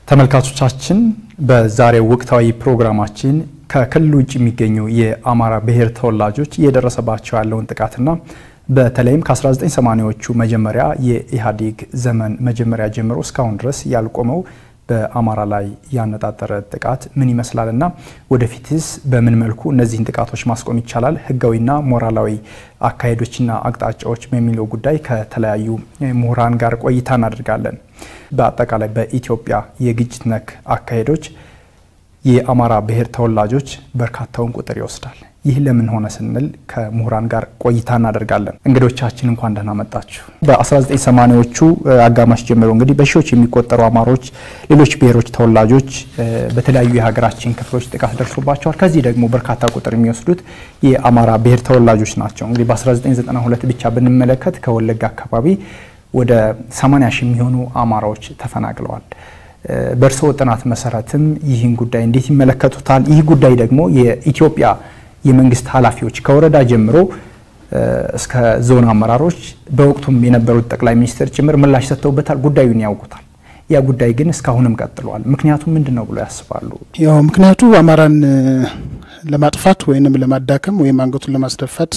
ተመልካቾቻችን በዛሬው ወቅታዊ ፕሮግራማችን ከክልል ውጭ የሚገኙ የአማራ ብሔር ተወላጆች እየደረሰባቸው ያለውን ጥቃትና በተለይም ከ1980ዎቹ መጀመሪያ የኢህአዴግ ዘመን መጀመሪያ ጀምሮ እስካሁን ድረስ ያልቆመው በአማራ ላይ ያነጣጠረ ጥቃት ምን ይመስላልና ወደፊትስ በምን መልኩ እነዚህን ጥቃቶች ማስቆም ይቻላል፣ ህጋዊና ሞራላዊ አካሄዶችና አቅጣጫዎች በሚለው ጉዳይ ከተለያዩ ምሁራን ጋር ቆይታ እናደርጋለን። በአጠቃላይ በኢትዮጵያ የግጭት ነክ አካሄዶች የአማራ ብሔር ተወላጆች በርካታውን ቁጥር ይወስዳል። ይህ ለምን ሆነ ስንል ከምሁራን ጋር ቆይታ እናደርጋለን። እንግዶቻችን እንኳን ደህና መጣችሁ። በ1980ዎቹ አጋማሽ ጀምሮ እንግዲህ በሺዎች የሚቆጠሩ አማሮች፣ ሌሎች ብሔሮች ተወላጆች በተለያዩ የሀገራችን ክፍሎች ጥቃት ደርሶባቸዋል። ከዚህ ደግሞ በርካታ ቁጥር የሚወስዱት የአማራ ብሔር ተወላጆች ናቸው። እንግዲህ በ1992 ብቻ ብንመለከት ከወለጋ አካባቢ ወደ 80 ሺህ የሚሆኑ አማራዎች ተፈናቅለዋል። በእርስዎ ጥናት መሰረትም ይህን ጉዳይ እንዴት ይመለከቱታል? ይህ ጉዳይ ደግሞ የኢትዮጵያ የመንግስት ኃላፊዎች ከወረዳ ጀምሮ እስከ ዞን አመራሮች በወቅቱም የነበሩት ጠቅላይ ሚኒስትር ጭምር ምላሽ ሰጥተውበታል። ጉዳዩን ያውቁታል። ያ ጉዳይ ግን እስካሁንም ቀጥሏል። ምክንያቱም ምንድን ነው ብሎ ያስባሉ? ያው ምክንያቱ አማራን ለማጥፋት ወይንም ለማዳከም ወይም አንገቱን ለማስደፋት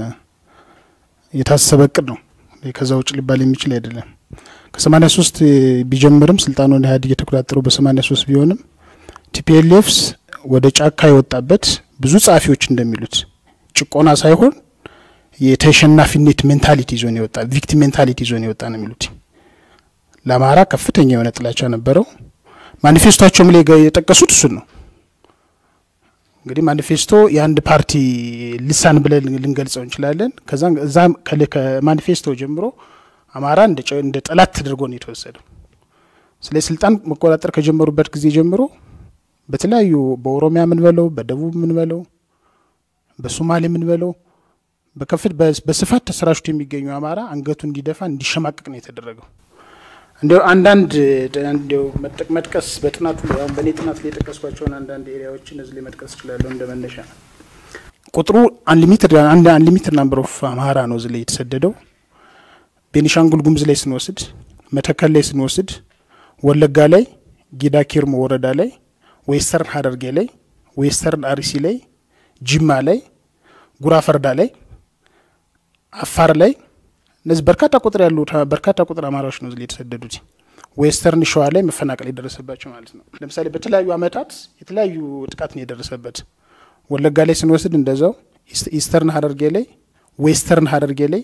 የታሰበ እቅድ ነው። ከዛ ውጭ ሊባል የሚችል አይደለም። ከሰማኒያ ሶስት ቢጀምርም ስልጣኑን ኢህአዴግ የተቆጣጠረው በሰማኒያ ሶስት ቢሆንም ቲፒኤልኤፍስ ወደ ጫካ የወጣበት ብዙ ጸሐፊዎች እንደሚሉት ጭቆና ሳይሆን የተሸናፊነት ሜንታሊቲ ይዞን የወጣ ቪክቲም ሜንታሊቲ ይዞን የወጣ ነው የሚሉት። ለአማራ ከፍተኛ የሆነ ጥላቻ ነበረው። ማኒፌስቶቸውም ላይ የጠቀሱት እሱን ነው። እንግዲህ ማኒፌስቶ የአንድ ፓርቲ ልሳን ብለን ልንገልጸው እንችላለን። ከዛ እዛ ከማኒፌስቶ ጀምሮ አማራ እንደ ጠላት ተደርጎ ነው የተወሰደው። ስለዚህ ስልጣን መቆጣጠር ከጀመሩበት ጊዜ ጀምሮ በተለያዩ በኦሮሚያ ምን በለው በደቡብ ምን በለው በሶማሌ ምን በለው በከፍት በስፋት ተሰራጭቶ የሚገኙ አማራ አንገቱ እንዲደፋ እንዲሸማቀቅ ነው የተደረገው። እንዲያው አንዳንድ እንዲያው መጥቀስ በጥናቱ ላይ በእኔ ጥናት ላይ የጠቀስኳቸውን አንዳንድ ኤሪያዎችን እዚህ ላይ መጥቀስ እችላለሁ እንደ መነሻ። ቁጥሩ አንሊሚትድ አንሊሚትድ ናምበር ኦፍ አማራ ነው እዚህ ላይ የተሰደደው። ቤኒሻንጉል ጉሙዝ ላይ ስንወስድ፣ መተከል ላይ ስንወስድ፣ ወለጋ ላይ ጊዳ ኪርሞ ወረዳ ላይ ዌስተርን ሀረርጌ ላይ ዌስተርን አርሲ ላይ ጅማ ላይ ጉራ ፈርዳ ላይ አፋር ላይ እነዚህ በርካታ ቁጥር ያሉ በርካታ ቁጥር አማራዎች ነው የተሰደዱት። ዌስተርን ሸዋ ላይ መፈናቀል የደረሰባቸው ማለት ነው። ለምሳሌ በተለያዩ አመታት የተለያዩ ጥቃት ነው የደረሰበት። ወለጋ ላይ ስንወስድ እንደዛው ኢስተርን ሀረርጌ ላይ ዌስተርን ሀረርጌ ላይ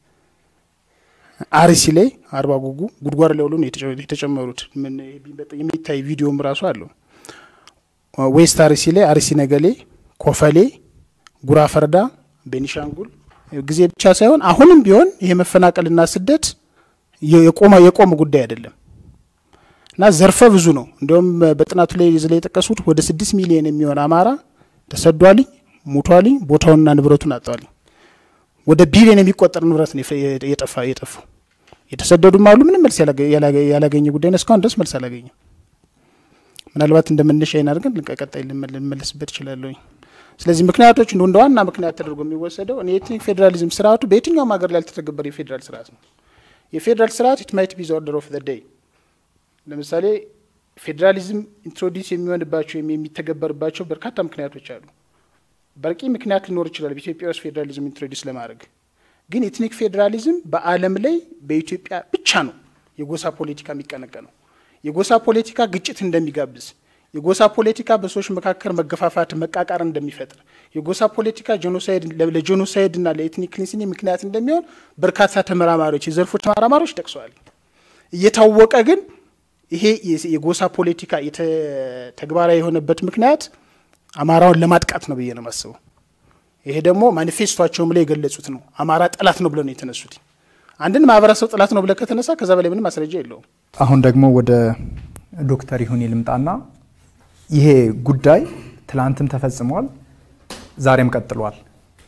አርሲ ላይ አርባ ጉጉ ጉድጓድ ላይ ሁሉ የተጨመሩት የሚታይ ቪዲዮም ራሱ አለው። ዌስት አርሲ ላይ አርሲ ነገሌ፣ ኮፈሌ፣ ጉራ ፈርዳ፣ ቤኒሻንጉል ጊዜ ብቻ ሳይሆን አሁንም ቢሆን ይሄ መፈናቀልና ስደት የቆመ የቆመ ጉዳይ አይደለም እና ዘርፈ ብዙ ነው። እንዲሁም በጥናቱ ላይ ዝ ላይ የጠቀሱት ወደ ስድስት ሚሊዮን የሚሆን አማራ ተሰዷልኝ፣ ሙቷልኝ፣ ቦታውንና ንብረቱን አጥቷልኝ። ወደ ቢሊዮን የሚቆጠር ንብረት ነው የጠፋ የጠፋው። የተሰደዱም አሉ። ምንም መልስ ያላገኘ ጉዳይ ነው። እስካሁን ድረስ መልስ አላገኘም። ምናልባት እንደ መነሻ ይን አድርገን ቀጣይ ልመለስበት ይችላለሁኝ። ስለዚህ ምክንያቶች እንደ ዋና ምክንያት ተደርጎ የሚወሰደው እኔ የኤትኒክ ፌዴራሊዝም ስርዓቱ በየትኛውም ሀገር ላይ ያልተተገበረ የፌዴራል ስርዓት ነው። የፌዴራል ስርዓት ኢት ማይት ቢ ዘ ኦርደር ኦፍ ዘ ዴይ። ለምሳሌ ፌዴራሊዝም ኢንትሮዲስ የሚሆንባቸው የሚተገበርባቸው በርካታ ምክንያቶች አሉ። በቂ ምክንያት ሊኖር ይችላል በኢትዮጵያ ውስጥ ፌዴራሊዝም ኢንትሮዲስ ለማድረግ ግን ኤትኒክ ፌዴራሊዝም በዓለም ላይ በኢትዮጵያ ብቻ ነው የጎሳ ፖለቲካ የሚቀነቀነው። የጎሳ ፖለቲካ ግጭት እንደሚጋብዝ የጎሳ ፖለቲካ በሰዎች መካከል መገፋፋት፣ መቃቃር እንደሚፈጥር የጎሳ ፖለቲካ ለጄኖሳይድና ለኤትኒክ ክሊንሲንግ ምክንያት እንደሚሆን በርካታ ተመራማሪዎች የዘርፉ ተመራማሪዎች ጠቅሰዋል። እየታወቀ ግን ይሄ የጎሳ ፖለቲካ ተግባራዊ የሆነበት ምክንያት አማራውን ለማጥቃት ነው ብዬ ነው የማስበው። ይሄ ደግሞ ማኒፌስቷቸውም ላይ የገለጹት ነው። አማራ ጠላት ነው ብለው ነው የተነሱት። አንድን ማህበረሰብ ጠላት ነው ብለህ ከተነሳ ከዛ በላይ ምንም ማስረጃ የለውም። አሁን ደግሞ ወደ ዶክተር ይሁኔ ልምጣና ይሄ ጉዳይ ትላንትም ተፈጽሟል፣ ዛሬም ቀጥሏል።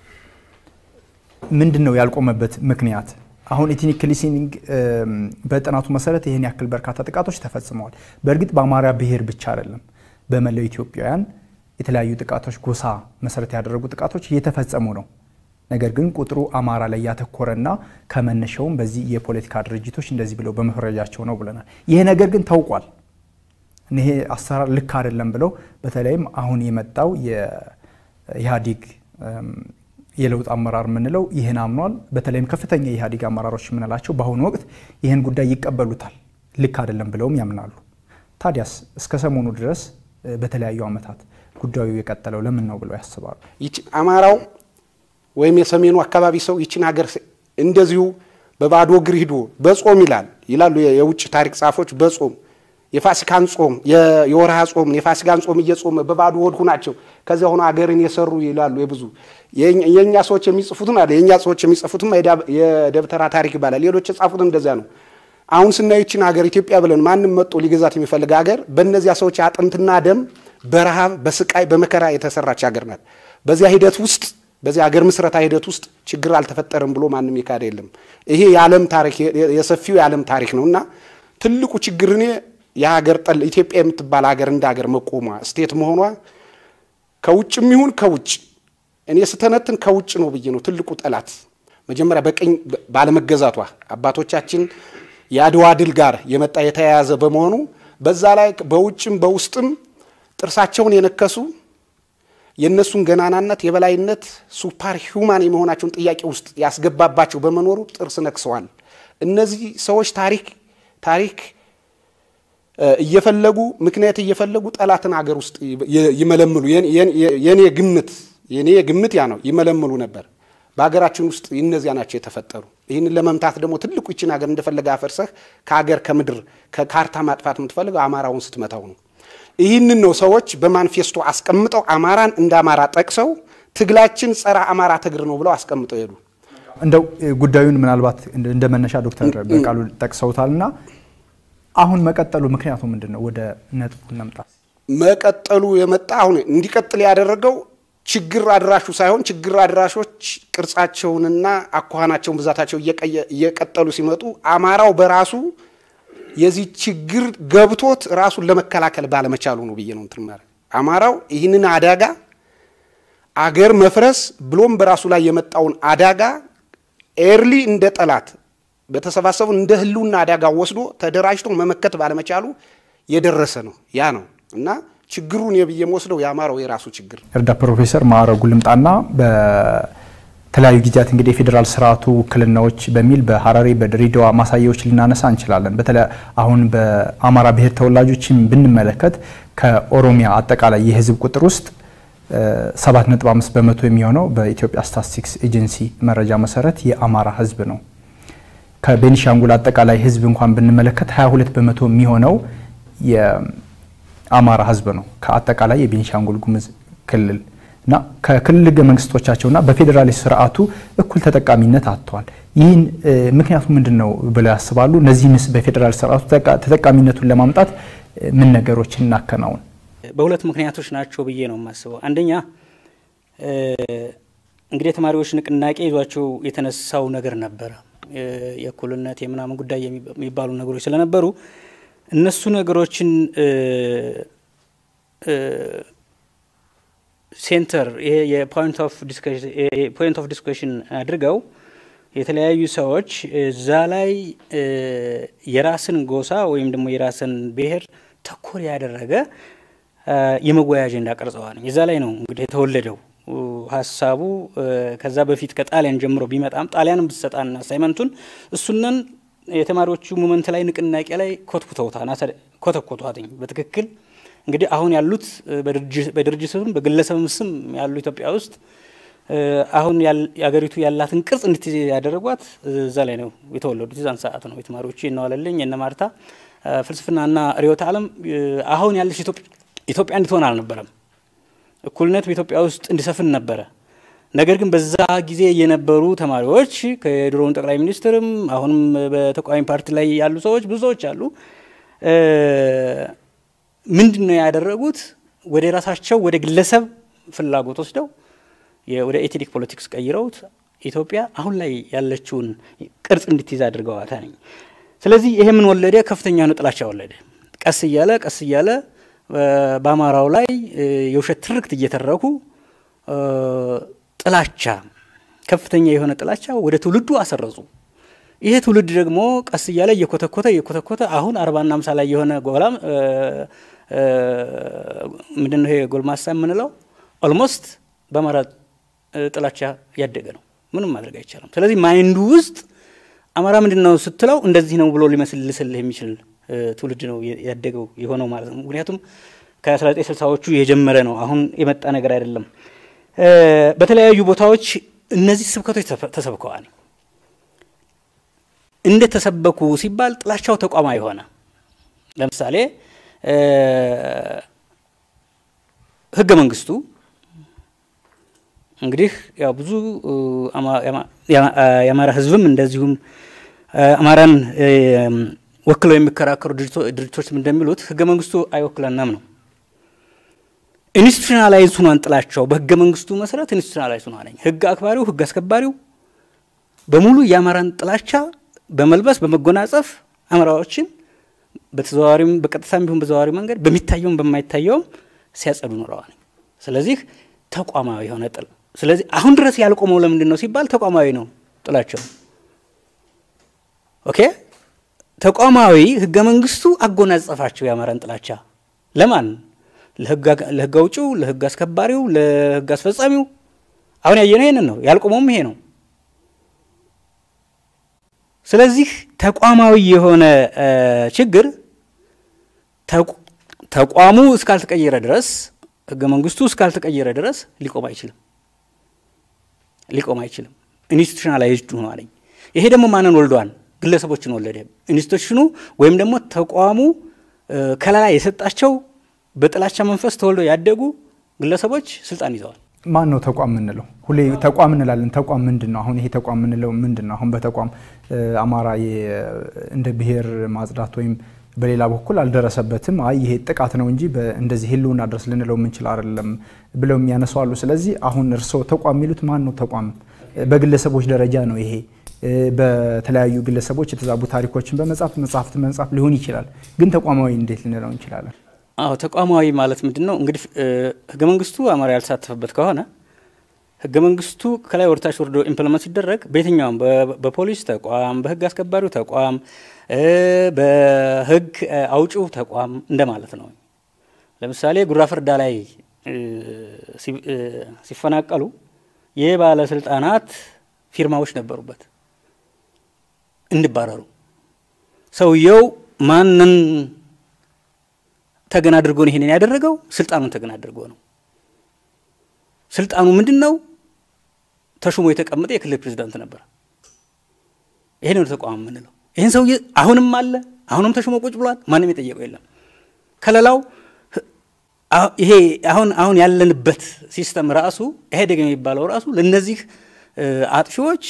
ምንድን ነው ያልቆመበት ምክንያት? አሁን ኤትኒክ ክሊንሲንግ በጥናቱ መሰረት ይህን ያክል በርካታ ጥቃቶች ተፈጽመዋል። በእርግጥ በአማራ ብሔር ብቻ አይደለም፣ በመላው ኢትዮጵያውያን የተለያዩ ጥቃቶች፣ ጎሳ መሰረት ያደረጉ ጥቃቶች እየተፈጸሙ ነው። ነገር ግን ቁጥሩ አማራ ላይ ያተኮረና ከመነሻውም በዚህ የፖለቲካ ድርጅቶች እንደዚህ ብለው በመፈረጃቸው ነው ብለናል። ይሄ ነገር ግን ታውቋል። ይሄ አሰራር ልክ አይደለም ብለው በተለይም አሁን የመጣው የኢህአዴግ የለውጥ አመራር የምንለው ይህን አምኗል። በተለይም ከፍተኛ የኢህአዴግ አመራሮች የምንላቸው በአሁኑ ወቅት ይህን ጉዳይ ይቀበሉታል፣ ልክ አይደለም ብለውም ያምናሉ። ታዲያስ እስከ ሰሞኑ ድረስ በተለያዩ ዓመታት ጉዳዩ የቀጠለው ለምን ነው ብለው ያስባሉ? አማራው ወይም የሰሜኑ አካባቢ ሰው ይችን ሀገር እንደዚሁ በባዶ እግር ሂዶ በጾም ይላል ይላሉ የውጭ ታሪክ ጻፎች። በጾም የፋሲካን ጾም የወርሃ ጾም የፋሲካን ጾም እየጾመ በባዶ ወድሁ ናቸው ከዚያ ሆኖ ሀገርን የሰሩ ይላሉ። የብዙ የእኛ ሰዎች የሚጽፉትን አለ የእኛ ሰዎች የሚጽፉትም የደብተራ ታሪክ ይባላል። ሌሎች የጻፉት እንደዚያ ነው። አሁን ስናዩ ይችን ሀገር ኢትዮጵያ ብለን ማንም መጦ ሊገዛት የሚፈልግ ሀገር በእነዚያ ሰዎች አጥንትና ደም በረሃብ በስቃይ በመከራ የተሰራች ሀገር ናት። በዚያ ሂደት ውስጥ በዚህ ሀገር ምስረታ ሂደት ውስጥ ችግር አልተፈጠረም ብሎ ማንም የካደ የለም። ይሄ የዓለም ታሪክ የሰፊው የዓለም ታሪክ ነው እና ትልቁ ችግር እኔ የሀገር ጠል ኢትዮጵያ የምትባል ሀገር እንደ ሀገር መቆሟ ስቴት መሆኗ ከውጭም ይሁን ከውጭ እኔ ስተነትን ከውጭ ነው ብዬ ነው ትልቁ ጠላት መጀመሪያ በቀኝ ባለመገዛቷ አባቶቻችን የአድዋ ድል ጋር የመጣ የተያያዘ በመሆኑ በዛ ላይ በውጭም በውስጥም ጥርሳቸውን የነከሱ የእነሱን ገናናነት የበላይነት ሱፐር ሂውማን የመሆናቸውን ጥያቄ ውስጥ ያስገባባቸው በመኖሩ ጥርስ ነክሰዋል። እነዚህ ሰዎች ታሪክ ታሪክ እየፈለጉ ምክንያት እየፈለጉ ጠላትን ሀገር ውስጥ ይመለምሉ። የኔ ግምት የኔ ግምት ያ ነው፣ ይመለምሉ ነበር። በሀገራችን ውስጥ እነዚያ ናቸው የተፈጠሩ። ይህንን ለመምታት ደግሞ ትልቁ ይችን ሀገር እንደፈለገ አፈርሰህ ከሀገር ከምድር ከካርታ ማጥፋት የምትፈልገው አማራውን ስትመታው ነው። ይህንን ነው ሰዎች በማኒፌስቶ አስቀምጠው አማራን እንደ አማራ ጠቅሰው ትግላችን ጸረ አማራ ትግር ነው ብለው አስቀምጠው ሄዱ። እንደው ጉዳዩን ምናልባት እንደ መነሻ ዶክተር በቃሉ ጠቅሰውታልና አሁን መቀጠሉ ምክንያቱ ምንድን ነው? ወደ ነጥቡ እንምጣ። መቀጠሉ የመጣ አሁን እንዲቀጥል ያደረገው ችግር አድራሹ ሳይሆን ችግር አድራሾች ቅርጻቸውንና አኳኋናቸውን ብዛታቸው እየቀጠሉ ሲመጡ አማራው በራሱ የዚህ ችግር ገብቶት ራሱን ለመከላከል ባለመቻሉ ነው ብዬ ነው እንትን ማለት አማራው ይህንን አደጋ አገር መፍረስ ብሎም በራሱ ላይ የመጣውን አደጋ ኤርሊ እንደ ጠላት በተሰባሰቡ እንደ ህልውና አደጋ ወስዶ ተደራጅቶ መመከት ባለመቻሉ የደረሰ ነው። ያ ነው እና ችግሩን የብዬ ወስደው የአማራው የራሱ ችግር እርዳ ፕሮፌሰር ማዕረጉ ልምጣና በተለያዩ ጊዜያት እንግዲህ የፌዴራል ስርዓቱ ውክልናዎች በሚል በሀረሪ በድሬዳዋ ማሳያዎች ልናነሳ እንችላለን። በተለይ አሁን በአማራ ብሔር ተወላጆችን ብንመለከት ከኦሮሚያ አጠቃላይ የህዝብ ቁጥር ውስጥ 7.5 በመቶ የሚሆነው በኢትዮጵያ ስታትስቲክስ ኤጀንሲ መረጃ መሰረት የአማራ ህዝብ ነው። ከቤኒሻንጉል አጠቃላይ ህዝብ እንኳን ብንመለከት 22 በመቶ የሚሆነው የአማራ ህዝብ ነው ከአጠቃላይ የቤኒሻንጉል ጉሙዝ ክልል እና ከክልል ህገ መንግስቶቻቸውና በፌዴራል ስርዓቱ እኩል ተጠቃሚነት አጥተዋል። ይህን ምክንያቱ ምንድን ነው ብለው ያስባሉ? እነዚህንስ በፌዴራል ስርዓቱ ተጠቃሚነቱን ለማምጣት ምን ነገሮችን እናከናውን? በሁለት ምክንያቶች ናቸው ብዬ ነው የማስበው። አንደኛ እንግዲህ የተማሪዎች ንቅናቄ ይዟቸው የተነሳው ነገር ነበረ የእኩልነት የምናምን ጉዳይ የሚባሉ ነገሮች ስለነበሩ እነሱ ነገሮችን ሴንተር ይሄ የፖይንት ኦፍ ዲስከሽን አድርገው የተለያዩ ሰዎች እዛ ላይ የራስን ጎሳ ወይም ደግሞ የራስን ብሔር ተኮር ያደረገ የመወያያ አጀንዳ ቀርጸዋል። የዛ ላይ ነው እንግዲህ የተወለደው ሀሳቡ። ከዛ በፊት ከጣሊያን ጀምሮ ቢመጣም ጣሊያንም ብትሰጣን አሳይመንቱን እሱነን የተማሪዎቹ ሙመንት ላይ ንቅናቄ ላይ ኮትኩተውታል፣ ኮተኮቷትኝ በትክክል እንግዲህ አሁን ያሉት በድርጅትም በግለሰብም ስም ያሉ ኢትዮጵያ ውስጥ አሁን የሀገሪቱ ያላትን ቅርጽ እንድትይዝ ያደረጓት እዛ ላይ ነው የተወለዱት። የዛን ሰዓት ነው የተማሪዎቹ የነዋለልኝ የነ ማርታ ፍልስፍናና ርዕዮተ ዓለም አሁን ያለች ኢትዮጵያ እንድትሆን አልነበረም። እኩልነት በኢትዮጵያ ውስጥ እንዲሰፍን ነበረ። ነገር ግን በዛ ጊዜ የነበሩ ተማሪዎች ከድሮውን ጠቅላይ ሚኒስትርም አሁንም በተቃዋሚ ፓርቲ ላይ ያሉ ሰዎች ብዙዎች አሉ። ምንድን ነው ያደረጉት? ወደ ራሳቸው ወደ ግለሰብ ፍላጎት ወስደው ወደ ኤትኒክ ፖለቲክስ ቀይረውት ኢትዮጵያ አሁን ላይ ያለችውን ቅርጽ እንድትይዝ አድርገዋታ ነኝ። ስለዚህ ይሄ ምን ወለደ? ከፍተኛ የሆነ ጥላቻ ወለደ። ቀስ እያለ ቀስ እያለ በአማራው ላይ የውሸት ትርክት እየተረኩ ጥላቻ ከፍተኛ የሆነ ጥላቻ ወደ ትውልዱ አሰረጹ። ይሄ ትውልድ ደግሞ ቀስ እያለ እየኮተኮተ እየኮተኮተ አሁን አርባና አምሳ ላይ የሆነ ጎላም ምንድን ነው ይሄ ጎልማሳ የምንለው ኦልሞስት በአማራ ጥላቻ ያደገ ነው። ምንም ማድረግ አይቻልም። ስለዚህ ማይንዱ ውስጥ አማራ ምንድን ነው ስትለው እንደዚህ ነው ብሎ ሊመስልስልህ የሚችል ትውልድ ነው ያደገው የሆነው ማለት ነው። ምክንያቱም ከ1960ዎቹ የጀመረ ነው። አሁን የመጣ ነገር አይደለም። በተለያዩ ቦታዎች እነዚህ ስብከቶች ተሰብከዋል። እንዴት ተሰበኩ ሲባል ጥላቻው ተቋማዊ ሆነ። ለምሳሌ ህገ መንግስቱ እንግዲህ ያው ብዙ የአማራ ህዝብም እንደዚሁም አማራን ወክለው የሚከራከሩ ድርጅቶችም እንደሚሉት ህገ መንግስቱ አይወክለንም ነው። ኢንስቲቱሽናላይዝ ሁኗን ጥላቸው በህገ መንግስቱ መሰረት ኢንስቲቱሽናላይዝ ሁኗ ነኝ። ህግ አክባሪው ህግ አስከባሪው በሙሉ የአማራን ጥላቻ በመልበስ በመጎናጸፍ አማራዎችን በተዘዋዋሪም በቀጥታም ቢሆን በዘዋዋሪ መንገድ በሚታየውም በማይታየውም ሲያጸዱ ኖረዋል። ስለዚህ ተቋማዊ የሆነ ጥል ስለዚህ አሁን ድረስ ያልቆመው ለምንድን ነው ሲባል ተቋማዊ ነው ጥላቸው። ኦኬ ተቋማዊ ህገ መንግስቱ አጎናጸፋቸው የአማራን ጥላቻ ለማን? ለህግ አውጪው፣ ለህግ አስከባሪው፣ ለህግ አስፈጻሚው። አሁን ያየነው ይሄንን ነው። ያልቆመውም ይሄ ነው። ስለዚህ ተቋማዊ የሆነ ችግር ተቋሙ እስካልተቀየረ ድረስ ህገ መንግስቱ እስካልተቀየረ ድረስ ሊቆም አይችልም ሊቆም አይችልም። ኢንስቲቱሽናላይዝድ ሆኖ አለኝ። ይሄ ደግሞ ማንን ወልዷል? ግለሰቦችን ወለደ። ኢንስቲቱሽኑ ወይም ደግሞ ተቋሙ ከለላ የሰጣቸው በጥላቻ መንፈስ ተወልደው ያደጉ ግለሰቦች ስልጣን ይዘዋል። ማን ነው ተቋም የምንለው? ሁሌ ተቋም እንላለን። ተቋም ምንድን ነው? አሁን ይሄ ተቋም የምንለው ምንድን ነው? አሁን በተቋም አማራ እንደ ብሔር ማጽዳት ወይም በሌላ በኩል አልደረሰበትም፣ አይ ይሄ ጥቃት ነው እንጂ እንደዚህ ህልውና ድረስ ልንለው የምንችል አይደለም ብለው የሚያነሱ አሉ። ስለዚህ አሁን እርስዎ ተቋም የሚሉት ማን ነው? ተቋም በግለሰቦች ደረጃ ነው ይሄ በተለያዩ ግለሰቦች የተዛቡ ታሪኮችን በመጻፍ መጽሐፍት መጻፍ ሊሆን ይችላል። ግን ተቋማዊ እንዴት ልንለው እንችላለን? አዎ ተቋማዊ ማለት ምንድን ነው? እንግዲህ ህገ መንግስቱ አማራ ያልተሳተፈበት ከሆነ ህገ መንግስቱ ከላይ ወደታች ወርዶ ኢምፕሊመንት ሲደረግ በየትኛውም በፖሊስ ተቋም፣ በህግ አስከባሪው ተቋም፣ በህግ አውጪው ተቋም እንደማለት ነው። ለምሳሌ ጉራ ፈርዳ ላይ ሲፈናቀሉ የባለስልጣናት ፊርማዎች ነበሩበት እንዲባረሩ። ሰውየው ማንን ተገን አድርጎ ነው ይሄንን ያደረገው? ስልጣኑን ተገን አድርጎ ነው። ስልጣኑ ምንድን ነው? ተሹሞ የተቀመጠ የክልል ፕሬዚዳንት ነበር። ይሄ ነው ተቋም የምንለው። ይህን ሰውዬ አሁንም አለ፣ አሁንም ተሹሞ ቁጭ ብሏል። ማንም የጠየቀው የለም። ከለላው ይሄ አሁን አሁን ያለንበት ሲስተም ራሱ ኢህአዴግ የሚባለው ራሱ ለእነዚህ አጥፊዎች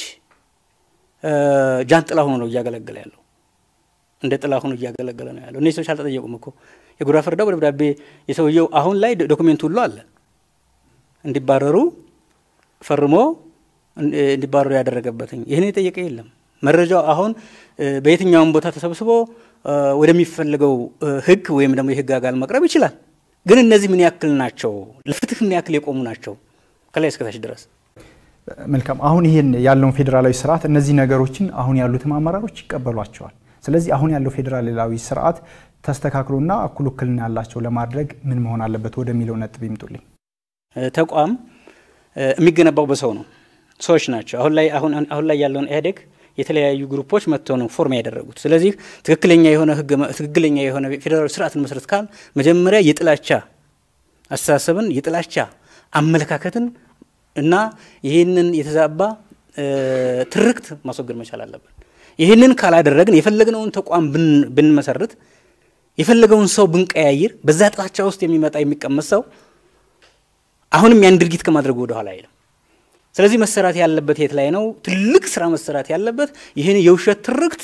ጃንጥላ ሆኖ ነው እያገለገለ ያለው። እንደ ጥላ ሆኖ እያገለገለ ነው ያለው። እነዚህ ሰዎች አልተጠየቁም እኮ የጉራ ፈርዳው ደብዳቤ የሰውየው አሁን ላይ ዶክሜንቱ ሁሉ አለ እንዲባረሩ ፈርሞ እንዲባረሩ ያደረገበትኝ ይህን የጠየቀ የለም። መረጃው አሁን በየትኛውም ቦታ ተሰብስቦ ወደሚፈልገው ህግ ወይም ደግሞ የህግ አካል መቅረብ ይችላል። ግን እነዚህ ምን ያክል ናቸው? ለፍትህ ምን ያክል የቆሙ ናቸው? ከላይ እስከታች ድረስ መልካም። አሁን ይህን ያለውን ፌዴራላዊ ስርዓት እነዚህ ነገሮችን አሁን ያሉትም አመራሮች ይቀበሏቸዋል። ስለዚህ አሁን ያለው ፌዴራላዊ ስርዓት ተስተካክሎና እኩል ውክልና ያላቸው ለማድረግ ምን መሆን አለበት ወደሚለው ነጥብ ይምጡልኝ። ተቋም የሚገነባው በሰው ነው፣ ሰዎች ናቸው። አሁን ላይ አሁን ላይ ያለውን ኢህአዴግ የተለያዩ ግሩፖች መጥተው ነው ፎርም ያደረጉት። ስለዚህ ትክክለኛ የሆነ ህግ ትክክለኛ የሆነ ፌዴራላዊ ስርዓትን መሰረት ካል መጀመሪያ የጥላቻ አስተሳሰብን የጥላቻ አመለካከትን እና ይህንን የተዛባ ትርክት ማስወገድ መቻል አለብን። ይህንን ካላደረግን የፈለግነውን ተቋም ብንመሰርት የፈለገውን ሰው ብንቀያይር በዛ ጥላቻ ውስጥ የሚመጣ የሚቀመጥ ሰው አሁንም ያን ድርጊት ከማድረጉ ወደኋላ አይልም። ስለዚህ መሰራት ያለበት የት ላይ ነው? ትልቅ ስራ መሰራት ያለበት ይህን የውሸት ትርክት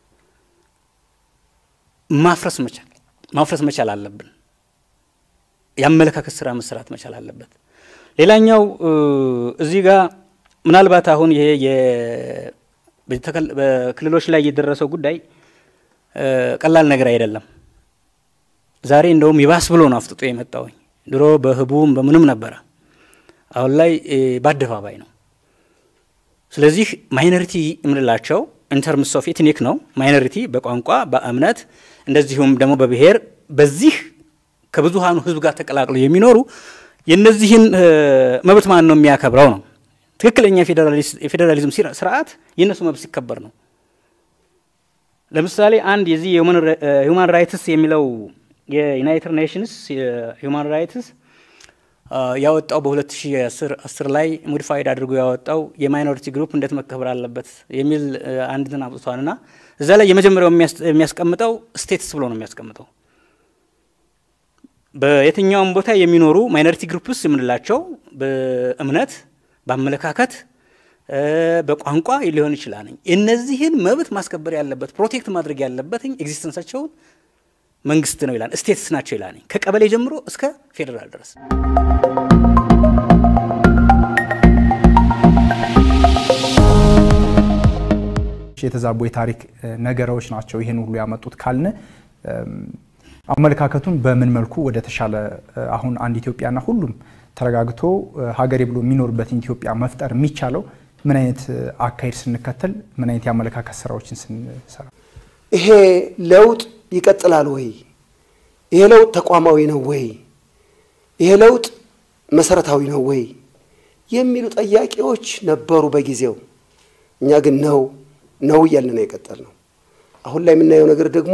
ማፍረስ መቻል ማፍረስ መቻል አለብን። የአመለካከት ስራ መሰራት መቻል አለበት። ሌላኛው እዚህ ጋር ምናልባት አሁን ይሄ በክልሎች ላይ የደረሰው ጉዳይ ቀላል ነገር አይደለም። ዛሬ እንደውም ይባስ ብሎ ነው አፍጥጦ የመጣውኝ። ድሮ በህቡም በምንም ነበረ። አሁን ላይ በአደባባይ ነው። ስለዚህ ማይኖሪቲ የምንላቸው ኢንተርምስ ኦፍ ኤትኒክ ነው። ማይኖሪቲ በቋንቋ በእምነት እንደዚሁም ደግሞ በብሔር በዚህ ከብዙሃኑ ህዝብ ጋር ተቀላቅለው የሚኖሩ የእነዚህን መብት ማን ነው የሚያከብረው ነው። ትክክለኛ የፌዴራሊዝም ስርዓት የእነሱ መብት ሲከበር ነው። ለምሳሌ አንድ የዚህ የሁማን ራይትስ የሚለው የዩናይትድ ኔሽንስ የሁማን ራይትስ ያወጣው በ2010 ላይ ሞዲፋይድ አድርጎ ያወጣው የማይኖሪቲ ግሩፕ እንዴት መከበር አለበት የሚል አንድ እንትን አውጥቷል እና እዛ ላይ የመጀመሪያው የሚያስቀምጠው ስቴትስ ብሎ ነው የሚያስቀምጠው። በየትኛውም ቦታ የሚኖሩ ማይኖሪቲ ግሩፕስ የምንላቸው በእምነት፣ በአመለካከት፣ በቋንቋ ሊሆን ይችላል። እነዚህን መብት ማስከበር ያለበት ፕሮቴክት ማድረግ ያለበት ኤግዚስተንሳቸውን መንግስት ነው ይላል። ስቴትስ ናቸው ይላል። ከቀበሌ ጀምሮ እስከ ፌዴራል ድረስ የተዛቡ የታሪክ ነገሮች ናቸው ይህን ሁሉ ያመጡት ካልን አመለካከቱን በምን መልኩ ወደ ተሻለ አሁን አንድ ኢትዮጵያና ሁሉም ተረጋግቶ ሀገሬ ብሎ የሚኖርበትን ኢትዮጵያ መፍጠር የሚቻለው ምን አይነት አካሄድ ስንከተል፣ ምን አይነት የአመለካከት ስራዎችን ስንሰራ ይሄ ለውጥ ይቀጥላል ወይ? ይሄ ለውጥ ተቋማዊ ነው ወይ? ይሄ ለውጥ መሰረታዊ ነው ወይ? የሚሉ ጥያቄዎች ነበሩ በጊዜው። እኛ ግን ነው ነው እያልን ነው የቀጠል ነው። አሁን ላይ የምናየው ነገር ደግሞ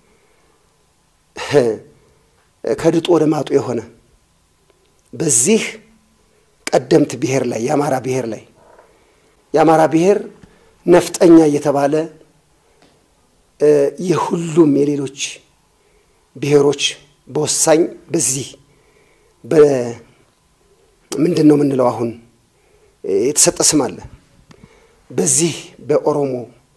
ከድጡ ወደ ማጡ የሆነ በዚህ ቀደምት ብሔር ላይ የአማራ ብሔር ላይ የአማራ ብሔር ነፍጠኛ እየተባለ የሁሉም የሌሎች ብሔሮች በወሳኝ በዚህ ምንድን ነው የምንለው አሁን የተሰጠ ስም አለ። በዚህ በኦሮሞ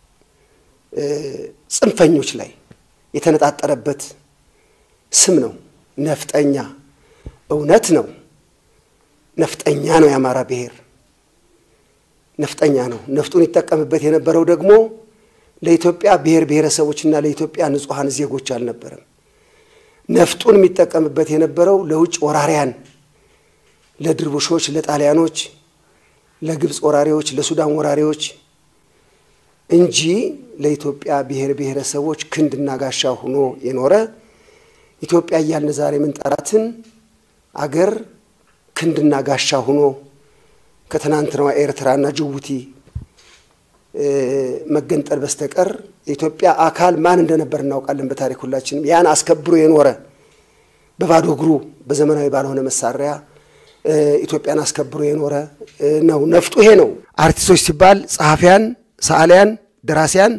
ጽንፈኞች ላይ የተነጣጠረበት ስም ነው ነፍጠኛ። እውነት ነው፣ ነፍጠኛ ነው የአማራ ብሔር ነፍጠኛ ነው። ነፍጡን ይጠቀምበት የነበረው ደግሞ ለኢትዮጵያ ብሔር ብሔረሰቦችና ለኢትዮጵያ ንጹሐን ዜጎች አልነበረም። ነፍጡን የሚጠቀምበት የነበረው ለውጭ ወራሪያን፣ ለድርቡሾች፣ ለጣሊያኖች፣ ለግብፅ ወራሪዎች፣ ለሱዳን ወራሪዎች እንጂ ለኢትዮጵያ ብሔር ብሔረሰቦች ክንድና ጋሻ ሆኖ የኖረ ኢትዮጵያ እያልን ዛሬ የምንጠራትን አገር ክንድና ጋሻ ሆኖ ከትናንትናዋ ኤርትራና ጅቡቲ መገንጠል በስተቀር የኢትዮጵያ አካል ማን እንደነበር እናውቃለን። በታሪክ ሁላችንም ያን አስከብሮ የኖረ በባዶ እግሩ በዘመናዊ ባልሆነ መሳሪያ ኢትዮጵያን አስከብሮ የኖረ ነው። ነፍጡ ይሄ ነው። አርቲስቶች ሲባል ጸሐፊያን፣ ሰዓሊያን፣ ደራሲያን፣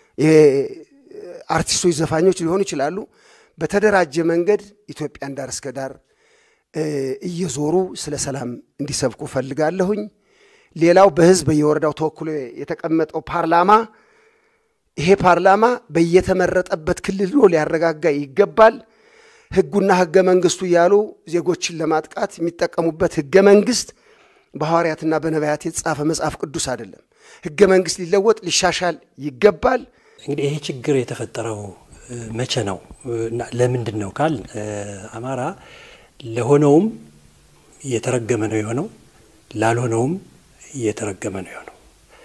አርቲስቶች፣ ዘፋኞች ሊሆኑ ይችላሉ። በተደራጀ መንገድ ኢትዮጵያን ዳር እስከ ዳር እየዞሩ ስለ ሰላም እንዲሰብኩ ፈልጋለሁኝ። ሌላው በህዝብ በየወረዳው ተወክሎ የተቀመጠው ፓርላማ ይሄ ፓርላማ በየተመረጠበት ክልል ሊያረጋጋ ይገባል። ህጉና ህገ መንግስቱ እያሉ ዜጎችን ለማጥቃት የሚጠቀሙበት ህገ መንግስት በሐዋርያትና በነቢያት የተጻፈ መጽሐፍ ቅዱስ አይደለም። ህገ መንግስት ሊለወጥ ሊሻሻል ይገባል። እንግዲህ ይሄ ችግር የተፈጠረው መቼ ነው እና ለምንድን ነው ካል አማራ ለሆነውም የተረገመ ነው የሆነው፣ ላልሆነውም የተረገመ ነው የሆነው።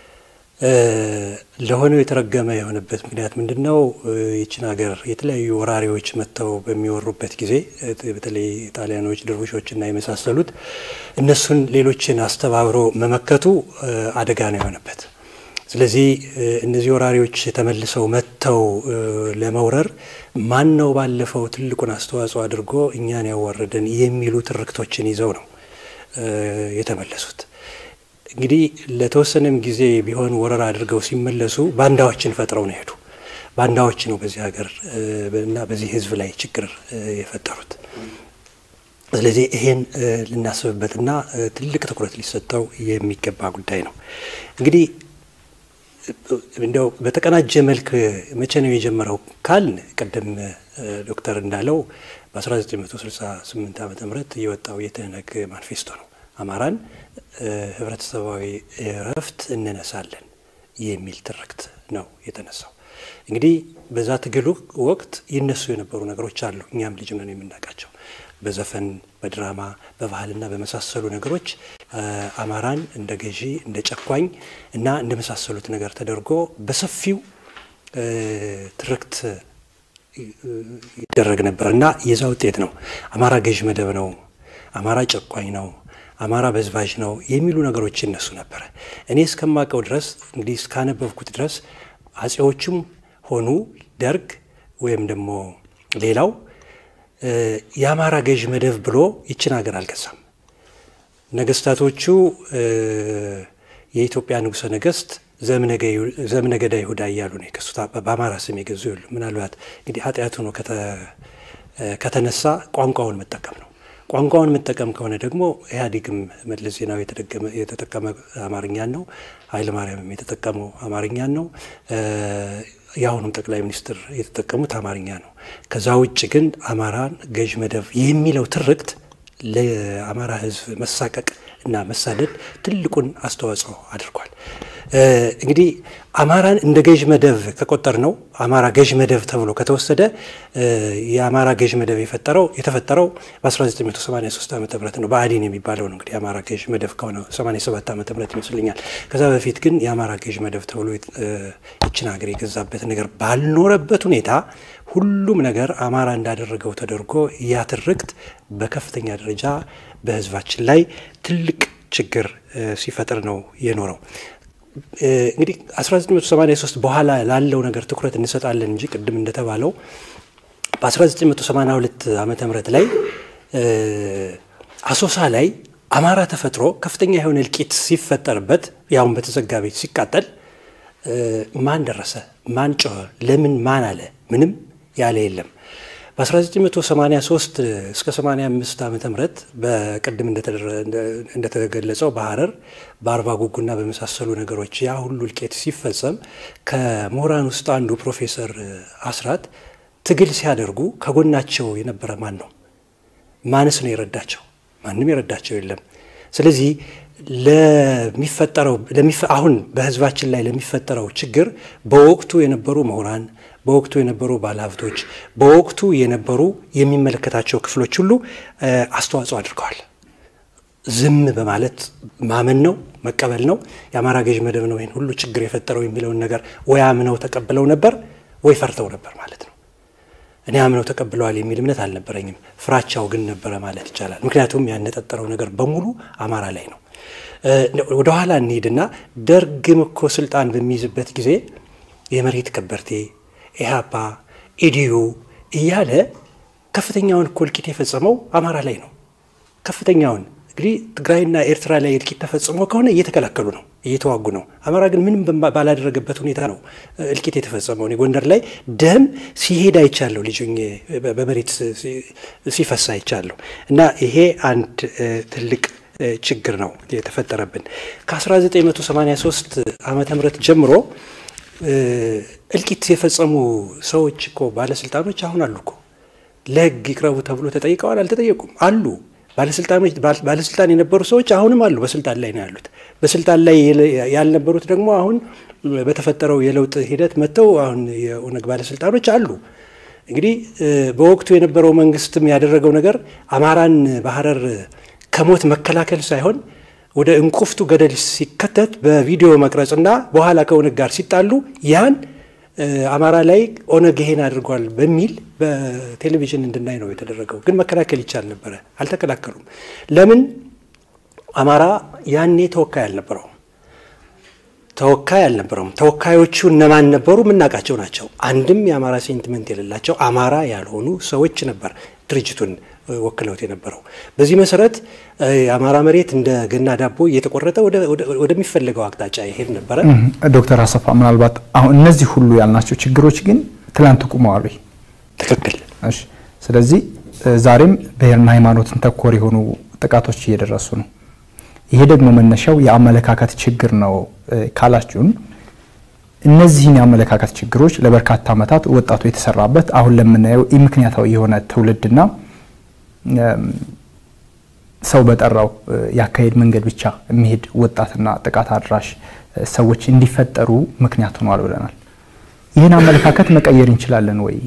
ለሆነው የተረገመ የሆነበት ምክንያት ምንድን ነው? ይችን ሀገር የተለያዩ ወራሪዎች መጥተው በሚወሩበት ጊዜ በተለይ ጣሊያኖች፣ ድርቡሾችና የመሳሰሉት እነሱን ሌሎችን አስተባብሮ መመከቱ አደጋ ነው የሆነበት። ስለዚህ እነዚህ ወራሪዎች ተመልሰው መጥተው ለመውረር ማን ነው ባለፈው ትልቁን አስተዋጽኦ አድርጎ እኛን ያዋረደን የሚሉ ትርክቶችን ይዘው ነው የተመለሱት። እንግዲህ ለተወሰነም ጊዜ ቢሆን ወረራ አድርገው ሲመለሱ ባንዳዎችን ፈጥረው ነው ሄዱ። ባንዳዎች ነው በዚህ ሀገር እና በዚህ ሕዝብ ላይ ችግር የፈጠሩት። ስለዚህ ይሄን ልናስብበትና ትልቅ ትኩረት ሊሰጠው የሚገባ ጉዳይ ነው። እንግዲህ እንደው በተቀናጀ መልክ መቼ ነው የጀመረው ካልን ቅድም ዶክተር እንዳለው በ1968 ዓ ም የወጣው የትህነግ ማኒፌስቶ ነው። አማራን ህብረተሰባዊ እረፍት እንነሳለን የሚል ትርክት ነው የተነሳው። እንግዲህ በዛ ትግሉ ወቅት ይነሱ የነበሩ ነገሮች አሉ። እኛም ልጅ ነን የምናውቃቸው በዘፈን በድራማ በባህልና በመሳሰሉ ነገሮች አማራን እንደ ገዢ እንደ ጨኳኝ እና እንደ መሳሰሉት ነገር ተደርጎ በሰፊው ትርክት ይደረግ ነበር እና የዛ ውጤት ነው አማራ ገዥ መደብ ነው፣ አማራ ጨቋኝ ነው፣ አማራ በዝባዥ ነው የሚሉ ነገሮች ይነሱ ነበረ። እኔ እስከማውቀው ድረስ እንግዲህ እስካነበብኩት ድረስ አጼዎቹም ሆኑ ደርግ ወይም ደግሞ ሌላው የአማራ ገዥ መደብ ብሎ ይችን ሀገር አልገዛም። ነገስታቶቹ የኢትዮጵያ ንጉሠ ነገስት ዘምነገዳ ይሁዳ እያሉ ነው የከሱት። በአማራ ስም የገዙ የሉ። ምናልባት እንግዲህ ኃጢአቱ ነው ከተነሳ ቋንቋውን መጠቀም ነው። ቋንቋውን መጠቀም ከሆነ ደግሞ ኢህአዴግም መለስ ዜናዊ የተጠቀመ አማርኛን ነው። ኃይለማርያምም የተጠቀመው አማርኛን ነው። የአሁኑም ጠቅላይ ሚኒስትር የተጠቀሙት አማርኛ ነው። ከዛ ውጭ ግን አማራን ገዥ መደብ የሚለው ትርክት ለአማራ ሕዝብ መሳቀቅ እና መሳደድ ትልቁን አስተዋጽኦ አድርጓል። እንግዲህ አማራን እንደ ገዥ መደብ ከቆጠር ነው አማራ ገዥ መደብ ተብሎ ከተወሰደ የአማራ ገዥ መደብ የፈጠረው የተፈጠረው በ1983 ዓ ም ነው። ብአዴን የሚባለው ነው እንግዲህ የአማራ ገዥ መደብ ከሆነ 87 ዓ ም ይመስለኛል። ከዛ በፊት ግን የአማራ ገዥ መደብ ተብሎ ይችን ሀገር የገዛበት ነገር ባልኖረበት ሁኔታ ሁሉም ነገር አማራ እንዳደረገው ተደርጎ ያ ትርክት በከፍተኛ ደረጃ በህዝባችን ላይ ትልቅ ችግር ሲፈጥር ነው የኖረው። እንግዲህ 1983 በኋላ ላለው ነገር ትኩረት እንሰጣለን እንጂ ቅድም እንደተባለው በ1982 ዓመተ ምህረት ላይ አሶሳ ላይ አማራ ተፈጥሮ ከፍተኛ የሆነ እልቂት ሲፈጠርበት ያውን በተዘጋ ቤት ሲቃጠል ማን ደረሰ? ማን ጮኸ? ለምን? ማን አለ? ምንም ያለ የለም። በ1983 እስከ 85 ዓመተ ምህረት በቅድም እንደተገለጸው በሀረር በአርባ ጉጉና በመሳሰሉ ነገሮች ያ ሁሉ እልቂት ሲፈጸም ከምሁራን ውስጥ አንዱ ፕሮፌሰር አስራት ትግል ሲያደርጉ ከጎናቸው የነበረ ማን ነው? ማንስ ነው የረዳቸው? ማንም የረዳቸው የለም። ስለዚህ ለሚፈጠረው አሁን በህዝባችን ላይ ለሚፈጠረው ችግር በወቅቱ የነበሩ ምሁራን በወቅቱ የነበሩ ባለሀብቶች በወቅቱ የነበሩ የሚመለከታቸው ክፍሎች ሁሉ አስተዋጽኦ አድርገዋል። ዝም በማለት ማመን ነው መቀበል ነው። የአማራ ገዥ መደብ ነው ይህን ሁሉ ችግር የፈጠረው የሚለውን ነገር ወይ አምነው ተቀብለው ነበር ወይ ፈርተው ነበር ማለት ነው። እኔ አምነው ተቀብለዋል የሚል እምነት አልነበረኝም። ፍራቻው ግን ነበረ ማለት ይቻላል። ምክንያቱም ያነጣጠረው ነገር በሙሉ አማራ ላይ ነው። ወደኋላ እንሂድና ደርግም እኮ ስልጣን በሚይዝበት ጊዜ የመሬት ከበርቴ ኢህአፓ፣ ኢዲዩ እያለ ከፍተኛውን እኮ እልቂት የፈጸመው አማራ ላይ ነው። ከፍተኛውን እንግዲህ ትግራይና ኤርትራ ላይ እልቂት ተፈጽሞ ከሆነ እየተከላከሉ ነው፣ እየተዋጉ ነው። አማራ ግን ምንም ባላደረገበት ሁኔታ ነው እልቂት የተፈጸመው። እኔ ጎንደር ላይ ደም ሲሄድ አይቻለሁ፣ ልጅ በመሬት ሲፈሳ አይቻለሁ። እና ይሄ አንድ ትልቅ ችግር ነው የተፈጠረብን ከ1983 ዓመተ ምህረት ጀምሮ እልቂት የፈጸሙ ሰዎች እኮ ባለስልጣኖች አሁን አሉ እኮ ለሕግ ይቅረቡ ተብሎ ተጠይቀዋል? አልተጠየቁም? አሉ ባለስልጣኖች ባለስልጣን የነበሩ ሰዎች አሁንም አሉ፣ በስልጣን ላይ ነው ያሉት። በስልጣን ላይ ያልነበሩት ደግሞ አሁን በተፈጠረው የለውጥ ሂደት መጥተው አሁን የኦነግ ባለስልጣኖች አሉ። እንግዲህ በወቅቱ የነበረው መንግስትም ያደረገው ነገር አማራን በሀረር ከሞት መከላከል ሳይሆን ወደ እንቁፍቱ ገደል ሲከተት በቪዲዮ መቅረጽና በኋላ ከኦነግ ጋር ሲጣሉ ያን አማራ ላይ ኦነግ ይሄን አድርጓል በሚል በቴሌቪዥን እንድናይ ነው የተደረገው። ግን መከላከል ይቻል ነበረ፣ አልተከላከሉም። ለምን? አማራ ያኔ ተወካይ አልነበረውም። ተወካይ አልነበረውም። ተወካዮቹ እነማን ነበሩ? የምናውቃቸው ናቸው። አንድም የአማራ ሴንቲመንት የሌላቸው አማራ ያልሆኑ ሰዎች ነበር ድርጅቱን ወክለውት የነበረው። በዚህ መሰረት የአማራ መሬት እንደ ገና ዳቦ እየተቆረጠ ወደሚፈለገው አቅጣጫ ይሄድ ነበረ። ዶክተር አሰፋ ምናልባት አሁን እነዚህ ሁሉ ያልናቸው ችግሮች ግን ትላንት ቁመዋል ወይ? ትክክል። እሺ። ስለዚህ ዛሬም ብሔርና ሃይማኖትን ተኮር የሆኑ ጥቃቶች እየደረሱ ነው። ይሄ ደግሞ መነሻው የአመለካከት ችግር ነው ካላችሁን እነዚህን የአመለካከት ችግሮች ለበርካታ ዓመታት ወጣቱ የተሰራበት አሁን ለምናየው ኢምክንያታዊ የሆነ ትውልድና ሰው በጠራው ያካሄድ መንገድ ብቻ የሚሄድ ወጣትና ጥቃት አድራሽ ሰዎች እንዲፈጠሩ ምክንያት ሆኗል ብለናል። ይህን አመለካከት መቀየር እንችላለን ወይ?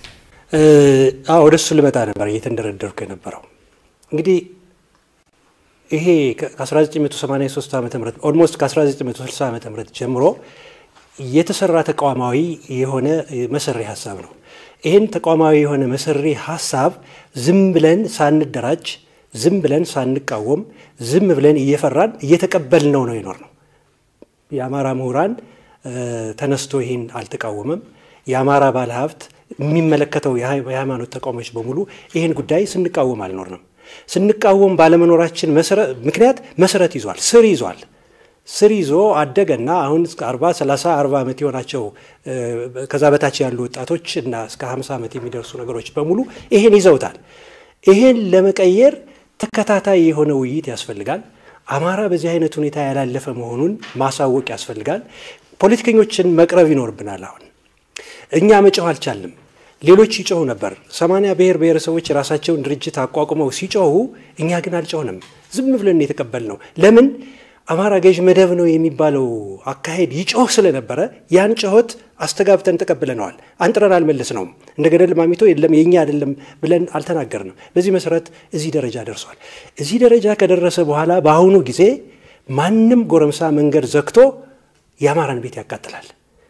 ወደ እሱ ልመጣ ነበር እየተንደረደርኩ የነበረው እንግዲህ ይሄ ከ1983 ዓ ም ኦልሞስት ከ1960 ዓ ም ጀምሮ የተሰራ ተቋማዊ የሆነ መሰሪ ሀሳብ ነው። ይህን ተቋማዊ የሆነ መሰሪ ሀሳብ ዝም ብለን ሳንደራጅ ዝም ብለን ሳንቃወም ዝም ብለን እየፈራን እየተቀበልነው ነው ይኖር ነው። የአማራ ምሁራን ተነስቶ ይህን አልተቃወመም። የአማራ ባለሀብት የሚመለከተው የሃይማኖት ተቋሞች በሙሉ ይህን ጉዳይ ስንቃወም አልኖርንም። ስንቃወም ባለመኖራችን ምክንያት መሰረት ይዟል፣ ስር ይዟል። ስር ይዞ አደገና አሁን እስከ 40 30 40 ዓመት የሆናቸው ከዛ በታች ያሉ ወጣቶች እና እስከ 50 ዓመት የሚደርሱ ነገሮች በሙሉ ይሄን ይዘውታል። ይሄን ለመቀየር ተከታታይ የሆነ ውይይት ያስፈልጋል። አማራ በዚህ አይነት ሁኔታ ያላለፈ መሆኑን ማሳወቅ ያስፈልጋል። ፖለቲከኞችን መቅረብ ይኖርብናል። አሁን እኛ መጮህ አልቻልንም። ሌሎች ይጮሁ ነበር። ሰማንያ ብሔር ብሔረሰቦች የራሳቸውን ድርጅት አቋቁመው ሲጮሁ እኛ ግን አልጮህንም። ዝም ብለን የተቀበልነው ለምን? አማራ ገዥ መደብ ነው የሚባለው አካሄድ ይጮህ ስለነበረ ያን ጮኸት አስተጋብተን ተቀብለነዋል። አንጥረን አልመለስነውም። እንደ ገደል ማሚቶ የለም የኛ አይደለም ብለን አልተናገርንም። በዚህ መሰረት እዚህ ደረጃ ደርሷል። እዚህ ደረጃ ከደረሰ በኋላ በአሁኑ ጊዜ ማንም ጎረምሳ መንገድ ዘግቶ የአማራን ቤት ያቃጥላል፣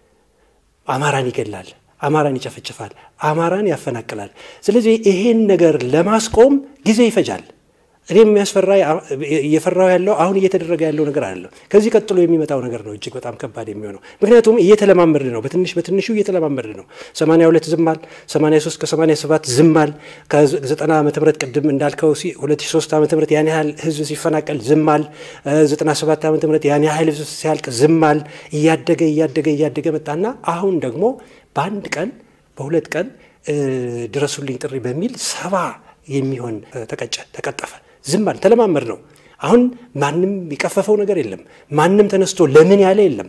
አማራን ይገላል፣ አማራን ይጨፈጭፋል፣ አማራን ያፈናቅላል። ስለዚህ ይሄን ነገር ለማስቆም ጊዜ ይፈጃል። እኔ የሚያስፈራ እየፈራው ያለው አሁን እየተደረገ ያለው ነገር አለ። ከዚህ ቀጥሎ የሚመጣው ነገር ነው እጅግ በጣም ከባድ የሚሆነው። ምክንያቱም እየተለማመድ ነው፣ በትንሽ በትንሹ እየተለማመድ ነው። 82 ዝማል፣ 83 ከ87 ዝማል፣ ከ90 ዓመተ ምህረት ቅድም እንዳልከው 2003 ዓመተ ምህረት ያን ያህል ህዝብ ሲፈናቀል ዝማል፣ 97 ዓመተ ምህረት ያን ያህል ህዝብ ሲያልቅ ዝማል። እያደገ እያደገ እያደገ መጣና አሁን ደግሞ በአንድ ቀን በሁለት ቀን ድረሱልኝ ጥሪ በሚል ሰባ የሚሆን ተቀጨ፣ ተቀጠፈ። ዝም አለ። ተለማመድ ነው። አሁን ማንም የቀፈፈው ነገር የለም። ማንም ተነስቶ ለምን ያለ የለም።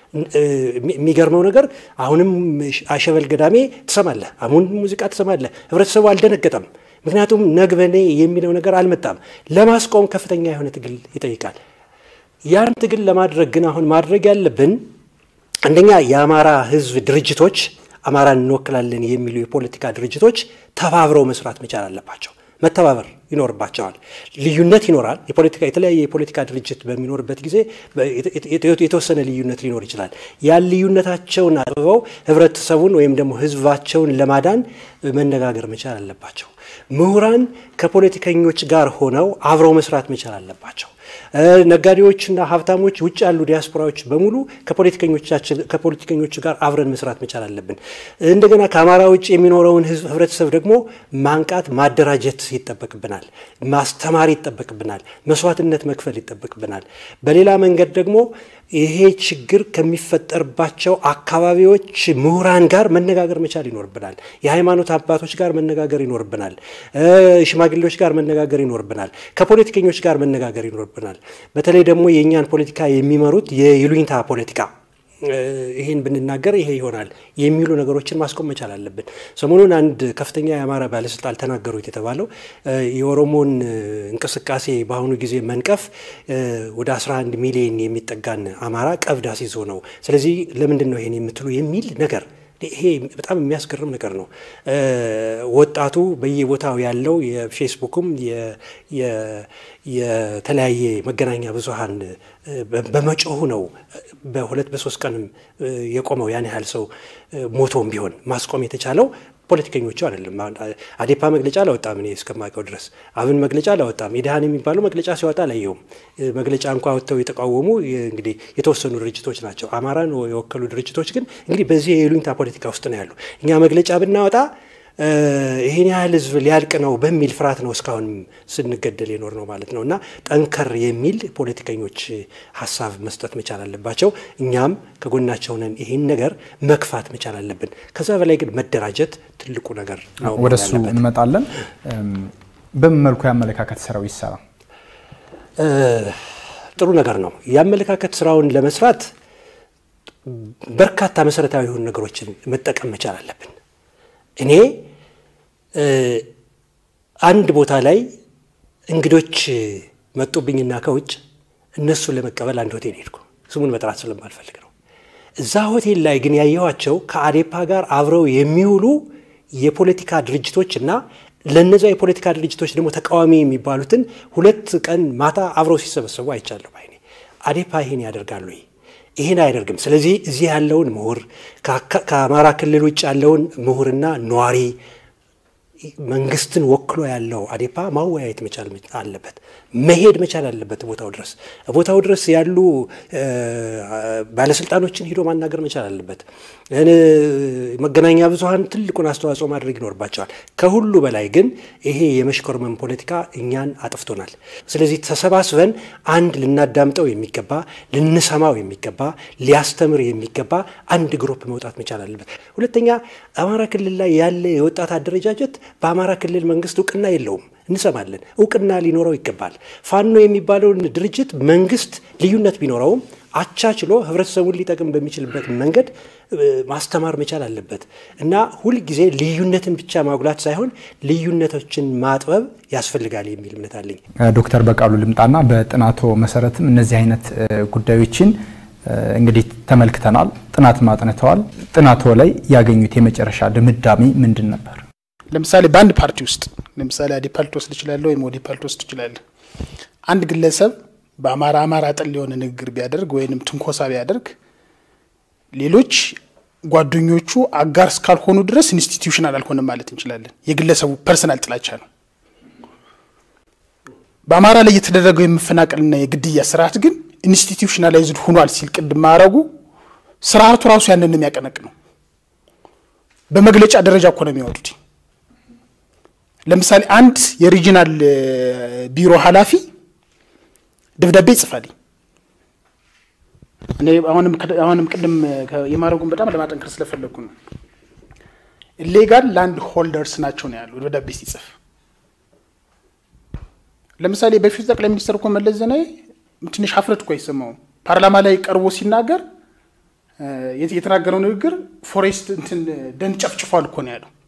የሚገርመው ነገር አሁንም አሸበል ገዳሜ ትሰማለህ፣ አሁን ሙዚቃ ትሰማለህ። ህብረተሰቡ አልደነገጠም። ምክንያቱም ነግበኔ የሚለው ነገር አልመጣም። ለማስቆም ከፍተኛ የሆነ ትግል ይጠይቃል። ያን ትግል ለማድረግ ግን አሁን ማድረግ ያለብን አንደኛ የአማራ ህዝብ ድርጅቶች አማራን እንወክላለን የሚሉ የፖለቲካ ድርጅቶች ተባብረው መስራት መቻል አለባቸው። መተባበር ይኖርባቸዋል። ልዩነት ይኖራል። የፖለቲካ የተለያየ የፖለቲካ ድርጅት በሚኖርበት ጊዜ የተወሰነ ልዩነት ሊኖር ይችላል። ያን ልዩነታቸውን አጥብበው ህብረተሰቡን ወይም ደግሞ ህዝባቸውን ለማዳን መነጋገር መቻል አለባቸው። ምሁራን ከፖለቲከኞች ጋር ሆነው አብረው መስራት መቻል አለባቸው። ነጋዴዎችና ሀብታሞች ውጭ ያሉ ዲያስፖራዎች በሙሉ ከፖለቲከኞች ጋር አብረን መስራት መቻል አለብን። እንደገና ከአማራ ውጭ የሚኖረውን ህብረተሰብ ደግሞ ማንቃት፣ ማደራጀት ይጠበቅብናል። ማስተማር ይጠበቅብናል። መስዋዕትነት መክፈል ይጠበቅብናል። በሌላ መንገድ ደግሞ ይሄ ችግር ከሚፈጠርባቸው አካባቢዎች ምሁራን ጋር መነጋገር መቻል ይኖርብናል። የሃይማኖት አባቶች ጋር መነጋገር ይኖርብናል። ሽማግሌዎች ጋር መነጋገር ይኖርብናል። ከፖለቲከኞች ጋር መነጋገር ይኖርብናል። በተለይ ደግሞ የእኛን ፖለቲካ የሚመሩት የይሉኝታ ፖለቲካ ይህን ብንናገር ይሄ ይሆናል የሚሉ ነገሮችን ማስቆም መቻል አለብን። ሰሞኑን አንድ ከፍተኛ የአማራ ባለስልጣን ተናገሩት የተባለው የኦሮሞን እንቅስቃሴ በአሁኑ ጊዜ መንቀፍ ወደ 11 ሚሊዮን የሚጠጋን አማራ ቀብድ አስይዞ ነው። ስለዚህ ለምንድን ነው ይሄን የምትሉ የሚል ነገር ይሄ በጣም የሚያስገርም ነገር ነው። ወጣቱ በየቦታው ያለው የፌስቡክም የተለያየ መገናኛ ብዙሃን በመጮሁ ነው በሁለት በሶስት ቀንም የቆመው ያን ያህል ሰው ሞቶም ቢሆን ማስቆም የተቻለው ፖለቲከኞቹ አይደለም። አዴፓ መግለጫ አላወጣም። እኔ እስከማውቀው ድረስ አብን መግለጫ አላወጣም። ኢድሃን የሚባለው መግለጫ ሲወጣ አላየውም። መግለጫ እንኳ ወጥተው የተቃወሙ እንግዲህ የተወሰኑ ድርጅቶች ናቸው። አማራን የወከሉ ድርጅቶች ግን እንግዲህ በዚህ የይሉኝታ ፖለቲካ ውስጥ ነው ያሉ። እኛ መግለጫ ብናወጣ ይህን ያህል ህዝብ ሊያልቅ ነው በሚል ፍርሃት ነው እስካሁን ስንገደል የኖር ነው ማለት ነው። እና ጠንከር የሚል ፖለቲከኞች ሀሳብ መስጠት መቻል አለባቸው። እኛም ከጎናቸው ነን። ይህን ነገር መግፋት መቻል አለብን። ከዛ በላይ ግን መደራጀት ትልቁ ነገር ነው። ወደ እሱ እንመጣለን። በምን መልኩ የአመለካከት ስራው ይሰራ? ጥሩ ነገር ነው። የአመለካከት ስራውን ለመስራት በርካታ መሰረታዊ የሆኑ ነገሮችን መጠቀም መቻል አለብን። እኔ አንድ ቦታ ላይ እንግዶች መጡብኝና ከውጭ እነሱን ለመቀበል አንድ ሆቴል ሄድኩ። ስሙን መጥራት ስለማልፈልግ ነው። እዛ ሆቴል ላይ ግን ያየኋቸው ከአዴፓ ጋር አብረው የሚውሉ የፖለቲካ ድርጅቶች እና ለነዚያ የፖለቲካ ድርጅቶች ደግሞ ተቃዋሚ የሚባሉትን ሁለት ቀን ማታ አብረው ሲሰበሰቡ አይቻለሁ። ባይኔ አዴፓ ይሄን ያደርጋሉ። ይህን አያደርግም። ስለዚህ እዚህ ያለውን ምሁር ከአማራ ክልል ውጭ ያለውን ምሁርና ነዋሪ መንግስትን ወክሎ ያለው አዴፓ ማወያየት መቻል አለበት፣ መሄድ መቻል አለበት ቦታው ድረስ ቦታው ድረስ ያሉ ባለስልጣኖችን ሂዶ ማናገር መቻል አለበት። መገናኛ ብዙኃን ትልቁን አስተዋጽኦ ማድረግ ይኖርባቸዋል። ከሁሉ በላይ ግን ይሄ የመሽኮርመን ፖለቲካ እኛን አጥፍቶናል። ስለዚህ ተሰባስበን አንድ ልናዳምጠው የሚገባ ልንሰማው የሚገባ ሊያስተምር የሚገባ አንድ ግሩፕ መውጣት መቻል አለበት። ሁለተኛ አማራ ክልል ላይ ያለ የወጣት አደረጃጀት በአማራ ክልል መንግስት እውቅና የለውም። እንሰማለን። እውቅና ሊኖረው ይገባል። ፋኖ የሚባለውን ድርጅት መንግስት ልዩነት ቢኖረውም አቻችሎ ህብረተሰቡን ሊጠቅም በሚችልበት መንገድ ማስተማር መቻል አለበት እና ሁልጊዜ ልዩነትን ብቻ ማጉላት ሳይሆን ልዩነቶችን ማጥበብ ያስፈልጋል የሚል እምነት አለኝ። ዶክተር በቃሉ ልምጣና በጥናቶ መሰረትም እነዚህ አይነት ጉዳዮችን እንግዲህ ተመልክተናል፣ ጥናት ማጥንተዋል። ጥናቶ ላይ ያገኙት የመጨረሻ ድምዳሜ ምንድን ነበር? ለምሳሌ በአንድ ፓርቲ ውስጥ ለምሳሌ አዴፓ ልትወስድ ትችላለህ፣ ወይም ኦዴፓ ልትወስድ ትችላለህ። አንድ ግለሰብ በአማራ አማራ ጠል የሆነ ንግግር ቢያደርግ ወይንም ትንኮሳ ቢያደርግ ሌሎች ጓደኞቹ አጋር እስካልሆኑ ድረስ ኢንስቲትዩሽናል አልሆነም ማለት እንችላለን። የግለሰቡ ፐርሰናል ጥላቻ ነው። በአማራ ላይ የተደረገው የመፈናቀልና የግድያ ስርዓት ግን ኢንስቲትዩሽናላይዝድ ሆኗል ሲል ቅድም ማድረጉ ስርዓቱ ራሱ ያንን የሚያቀነቅ ነው። በመግለጫ ደረጃ እኮ ነው የሚያወጡት። ለምሳሌ አንድ የሪጂናል ቢሮ ኃላፊ ደብዳቤ ይጽፋል። እኔ አሁንም ቅድም የማድረጉን በጣም ለማጠንከር ስለፈለግኩ ነው። ኢሌጋል ላንድ ሆልደርስ ናቸው ነው ያለው ደብዳቤ ሲጽፍ። ለምሳሌ በፊቱ ጠቅላይ ሚኒስትር እኮ መለስ ዜናዊ ትንሽ ሀፍረት እኮ አይሰማውም። ፓርላማ ላይ ቀርቦ ሲናገር የተናገረው ንግግር ፎሬስት እንትን ደን ጨፍጭፏል እኮ ነው ያለው።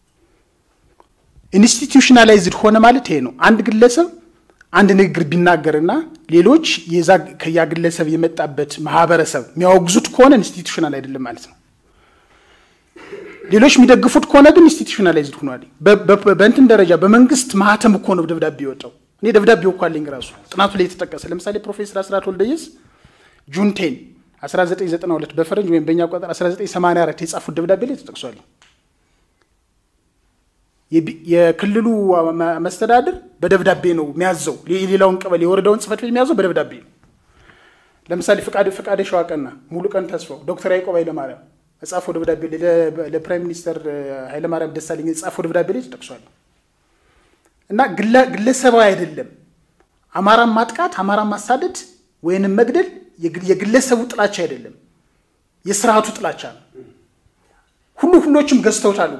ኢንስቲትዩሽናላይዝድ ሆነ ማለት ይሄ ነው። አንድ ግለሰብ አንድ ንግግር ቢናገርና ሌሎች የዛ ከያ ግለሰብ የመጣበት ማህበረሰብ የሚያወግዙት ከሆነ ኢንስቲትዩሽናል አይደለም ማለት ነው። ሌሎች የሚደግፉት ከሆነ ግን ኢንስቲትዩሽናላይዝድ ሆኗል። በእንትን ደረጃ በመንግስት ማህተም እኮ ነው ደብዳቤ የወጣው። እኔ ደብዳቤው እኮ አለኝ ራሱ ጥናቱ ላይ የተጠቀሰ ለምሳሌ ፕሮፌሰር አስራት ወልደየስ ጁን ቴን 1992 በፈረንጅ ወይም በእኛ ቆጠር 1984 የጻፉት ደብዳቤ ላይ ተጠቅሷል። የክልሉ መስተዳድር በደብዳቤ ነው የሚያዘው። የሌላውን ቀበሌ የወረዳውን ጽህፈት ቤት የሚያዘው በደብዳቤ ነው። ለምሳሌ ፈቃደ ሸዋቀና፣ ሙሉ ቀን ተስፋው፣ ዶክተር ያዕቆብ ኃይለማርያም የጻፈው ደብዳቤ ለፕራይም ሚኒስተር ኃይለማርያም ደሳለኝ የጻፈው ደብዳቤ ላይ ተጠቅሷል። እና ግለሰባዊ አይደለም። አማራን ማጥቃት፣ አማራን ማሳደድ ወይንም መግደል የግለሰቡ ጥላቻ አይደለም፣ የስርዓቱ ጥላቻ ነው። ሁሉ ሁሎችም ገዝተውታል።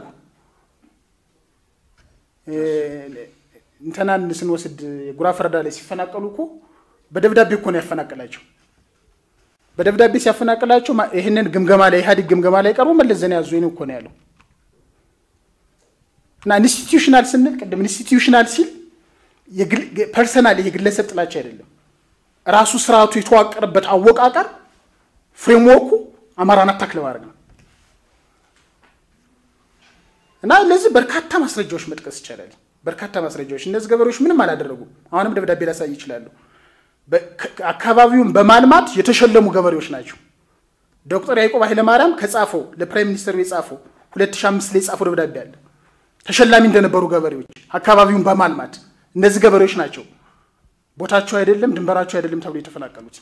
እንትናን ስንወስድ ጉራ ፈረዳ ላይ ሲፈናቀሉ እኮ በደብዳቤ እኮ ነው ያፈናቀላቸው። በደብዳቤ ሲያፈናቅላቸው ይህንን ግምገማ ላይ ኢህአዴግ ግምገማ ላይ ቀርቦ መለስ ዜናዊ ያዙ እኮ ነው ያለው። እና ኢንስቲትዩሽናል ስንል ቅድም ኢንስቲትዩሽናል ሲል ፐርሰናል የግለሰብ ጥላቻ አይደለም። ራሱ ስርዓቱ የተዋቀረበት አወቃቀር ፍሬምወርኩ አማራን አታክ ለማድረግ ነው። እና ለዚህ በርካታ ማስረጃዎች መጥቀስ ይቻላል። በርካታ ማስረጃዎች እነዚህ ገበሬዎች ምንም አላደረጉም። አሁንም ደብዳቤ ላሳይ ይችላሉ። አካባቢውን በማልማት የተሸለሙ ገበሬዎች ናቸው። ዶክተር ያዕቆብ ኃይለማርያም ከጻፈው ለፕራይም ሚኒስተሩ የጻፈው 2005 ላይ የጻፈው ደብዳቤ አለ። ተሸላሚ እንደነበሩ ገበሬዎች አካባቢውን በማልማት እነዚህ ገበሬዎች ናቸው ቦታቸው አይደለም ድንበራቸው አይደለም ተብሎ የተፈናቀሉት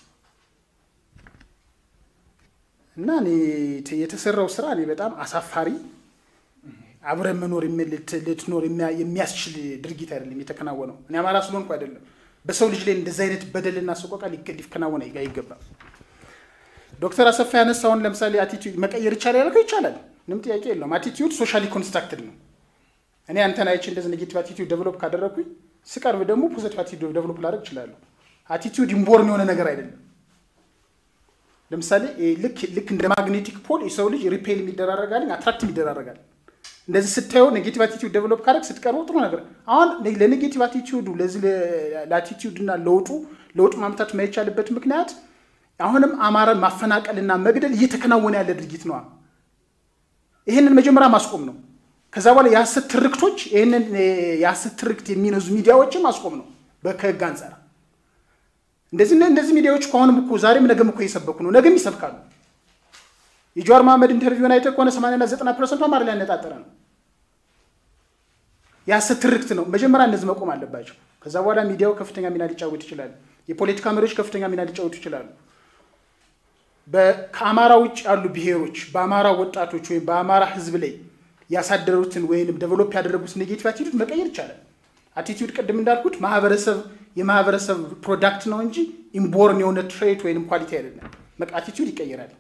እና እኔ የተሰራው ስራ እኔ በጣም አሳፋሪ አብረን መኖር ልትኖር የሚያስችል ድርጊት አይደለም የተከናወነው። እኔ አማራ ስለሆንኩ አይደለም። በሰው ልጅ ላይ እንደዚህ አይነት በደልና ሰቆቃ ሊከናወን አይገባም። ዶክተር አሰፋ ያነሳውን ለምሳሌ አቲቲዩድ መቀየር ይቻላል ያልከው ይቻላል፣ ምንም ጥያቄ የለውም። አቲቲዩድ ሶሻሊ ኮንስትራክትድ ነው። እኔ አንተን አይቼ እንደዚህ ኔጌቲቭ አቲቲዩድ ዴቨሎፕ ካደረግኩኝ ስቀርብ ደግሞ ፖዘቲቭ አቲቲዩድ ዴቨሎፕ ላደርግ እችላለሁ። አቲቲዩድ ኢምቦርን የሆነ ነገር አይደለም። ለምሳሌ ልክ ልክ እንደ ማግኔቲክ ፖል የሰው ልጅ ሪፔል የሚደራረጋል፣ አትራክት የሚደራረጋል። እንደዚህ ስታየው ኔጌቲቭ አቲቲዩድ ዴቨሎፕ ካደረግ ስትቀርበው ጥሩ ነገር አሁን ለኔጌቲቭ አቲቲዩዱ ለዚህ ለአቲቲዩድ እና ለውጡ ለውጡ ማምጣት የማይቻልበት ምክንያት አሁንም አማራን ማፈናቀልና መግደል እየተከናወነ ያለ ድርጊት ነዋ። ይህንን መጀመሪያ ማስቆም ነው። ከዛ በኋላ የሀሰት ትርክቶች ይህንን የሀሰት ትርክት የሚነዙ ሚዲያዎችን ማስቆም ነው ከህግ አንጻር እንደዚህ እንደዚህ ሚዲያዎች ከሆንም እኮ ዛሬም ነገም እኮ እየሰበኩ ነው፣ ነገም ይሰብካሉ። የጀዋር መሐመድ ኢንተርቪውን አይተህ ከሆነ 80ና 90 ፐርሰንቱ አማራ ላይ ያነጣጠረ ነው። የሐሰት ትርክት ነው። መጀመሪያ እነዚህ መቆም አለባቸው። ከዛ በኋላ ሚዲያው ከፍተኛ ሚና ሊጫወት ይችላል። የፖለቲካ መሪዎች ከፍተኛ ሚና ሊጫወቱ ይችላሉ። ከአማራ ውጭ ያሉ ብሔሮች በአማራ ወጣቶች ወይም በአማራ ሕዝብ ላይ ያሳደሩትን ወይም ዴቨሎፕ ያደረጉት ኔጌቲቭ አቲቱድ መቀየር ይቻላል። አቲቱድ ቅድም እንዳልኩት ማህበረሰብ የማህበረሰብ ፕሮዳክት ነው እንጂ ኢምቦርን የሆነ ትሬት ወይም ኳሊቲ አይደለም። አቲቱድ ይቀየራል።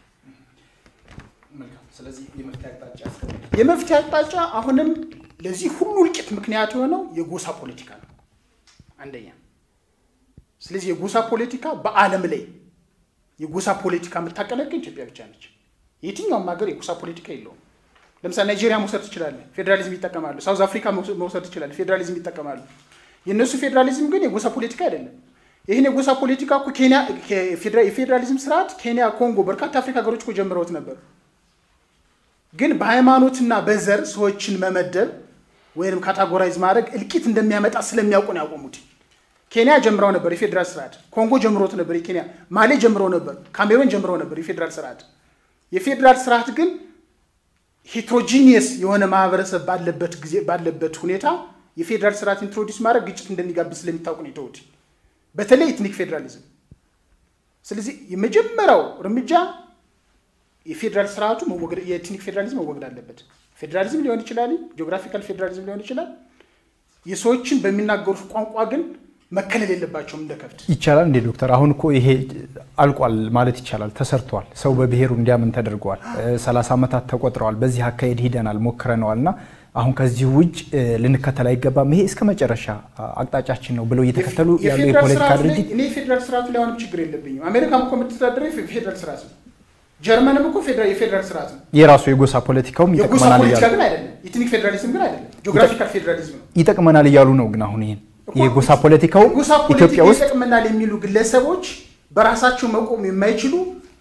የመፍትሄ አቅጣጫ አሁንም ለዚህ ሁሉ እልቂት ምክንያት የሆነው የጎሳ ፖለቲካ ነው አንደኛ። ስለዚህ የጎሳ ፖለቲካ በዓለም ላይ የጎሳ ፖለቲካ የምታቀነቅን ኢትዮጵያ ብቻ ነች። የትኛውም ሀገር የጎሳ ፖለቲካ የለውም። ለምሳሌ ናይጄሪያ መውሰድ ትችላለህ፣ ፌዴራሊዝም ይጠቀማሉ። ሳውዝ አፍሪካ መውሰድ ትችላለህ፣ ፌዴራሊዝም ይጠቀማሉ። የእነሱ ፌዴራሊዝም ግን የጎሳ ፖለቲካ አይደለም። ይህን የጎሳ ፖለቲካ እኮ ኬንያ የፌዴራሊዝም ስርዓት ኬንያ፣ ኮንጎ፣ በርካታ አፍሪካ ሀገሮች እኮ ጀምረውት ነበር። ግን በሃይማኖትና በዘር ሰዎችን መመደብ ወይም ካታጎራይዝ ማድረግ እልቂት እንደሚያመጣ ስለሚያውቁ ነው ያቆሙት። ኬንያ ጀምረው ነበር የፌዴራል ስርዓት፣ ኮንጎ ጀምሮት ነበር የኬንያ ማሌ ጀምረው ነበር፣ ካሜሮን ጀምረው ነበር የፌዴራል ስርዓት። የፌዴራል ስርዓት ግን ሄትሮጂኒየስ የሆነ ማህበረሰብ ባለበት ጊዜ ባለበት ሁኔታ የፌዴራል ስርዓት ኢንትሮዲስ ማድረግ ግጭት እንደሚጋብዝ ስለሚታወቁ ነው የተውት፣ በተለይ ኤትኒክ ፌዴራሊዝም። ስለዚህ የመጀመሪያው እርምጃ የፌዴራል ስርዓቱ የኤትኒክ ፌዴራሊዝም መወገድ አለበት። ፌዴራሊዝም ሊሆን ይችላል፣ ጂኦግራፊካል ፌዴራሊዝም ሊሆን ይችላል። የሰዎችን በሚናገሩት ቋንቋ ግን መከለል የለባቸውም እንደ ከብት። ይቻላል እንዴ ዶክተር? አሁን እኮ ይሄ አልቋል ማለት ይቻላል። ተሰርቷል። ሰው በብሔሩ እንዲያምን ተደርገዋል። ሰላሳ ዓመታት ተቆጥረዋል። በዚህ አካሄድ ሂደናል፣ ሞክረነዋል እና አሁን ከዚህ ውጭ ልንከተል አይገባም። ይሄ እስከ መጨረሻ አቅጣጫችን ነው ብለው እየተከተሉ ያሉ የፖለቲካ ድርጅት እኔ የፌዴራል ስርዓቱ ላይ አሁንም ችግር የለብኝም። አሜሪካም እኮ የምትተዳደረው የፌዴራል ስርዓት ነው። ጀርመንም እኮ የፌዴራል ስርዓት ነው። የራሱ የጎሳ ፖለቲካውም የጎሳ ይጠቅመናል ፖለቲካ እያሉ ግን አይደለም። የኤትኒክ ፌዴራሊዝም ግን አይደለም። ጂኦግራፊካል ፌዴራሊዝም ነው። ይጠቅመናል እያሉ ነው። ግን አሁን ይሄን የጎሳ ፖለቲካው የጎሳ ኢትዮጵያ ፖለቲካ ውስጥ ይጠቅመናል የሚሉ ግለሰቦች በራሳቸው መቆም የማይችሉ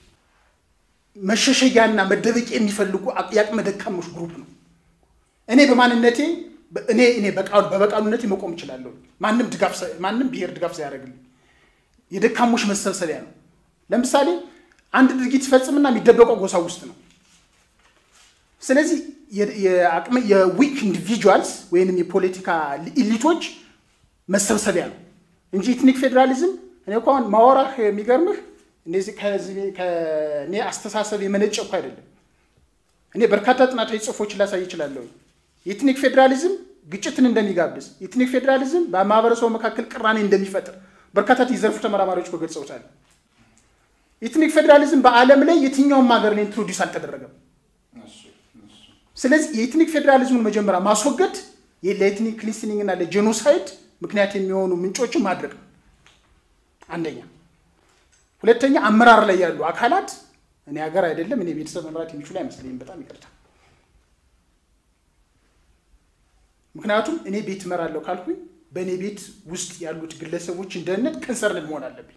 መሸሸጊያና መደበቂያ የሚፈልጉ የአቅመ ደካሞች ግሩፕ ነው። እኔ በማንነቴ እኔ እኔ በቃሉ በበቃሉነቴ መቆም እችላለሁ። ማንም ድጋፍ ሳይ- ማንም ብሔር ድጋፍ ሳያደርግልኝ የደካሞች መሰብሰቢያ ነው። ለምሳሌ አንድ ድርጊት ሲፈጽምና የሚደበቀው ጎሳ ውስጥ ነው። ስለዚህ የ- የአቅመ የዊክ ኢንዲቪጁዋልስ ወይንም የፖለቲካ ኢሊቶች መሰብሰቢያ ነው እንጂ ኢትኒክ ፌዴራሊዝም እኔ እኮ አሁን ማወራህ የሚገርምህ እነዚህ ከዚህ ከእኔ አስተሳሰብ የመነጨ እኮ አይደለም። እኔ በርካታ ጥናታዊ ጽሑፎችን ላሳይ እችላለሁ። የኢትኒክ ፌዴራሊዝም ግጭትን እንደሚጋብዝ፣ የኢትኒክ ፌዴራሊዝም በማህበረሰቡ መካከል ቅራኔ እንደሚፈጥር በርካታ የዘርፉ ተመራማሪዎች እኮ ገልጸውታል። ኢትኒክ ፌዴራሊዝም በዓለም ላይ የትኛውም ሀገር ላይ ኢንትሮዲውስ አልተደረገም። ስለዚህ የኢትኒክ ፌዴራሊዝሙን መጀመሪያ ማስወገድ ለኢትኒክ ክሊንሲንግ እና ለጄኖሳይድ ምክንያት የሚሆኑ ምንጮችን ማድረግ ነው አንደኛ። ሁለተኛ አመራር ላይ ያሉ አካላት እኔ ሀገር አይደለም እኔ ቤተሰብ መምራት የሚችሉ አይመስለኝም። በጣም ይቅርታ። ምክንያቱም እኔ ቤት እመራለሁ ካልኩኝ በእኔ ቤት ውስጥ ያሉት ግለሰቦችን ደህንነት ከንሰርን መሆን አለብኝ።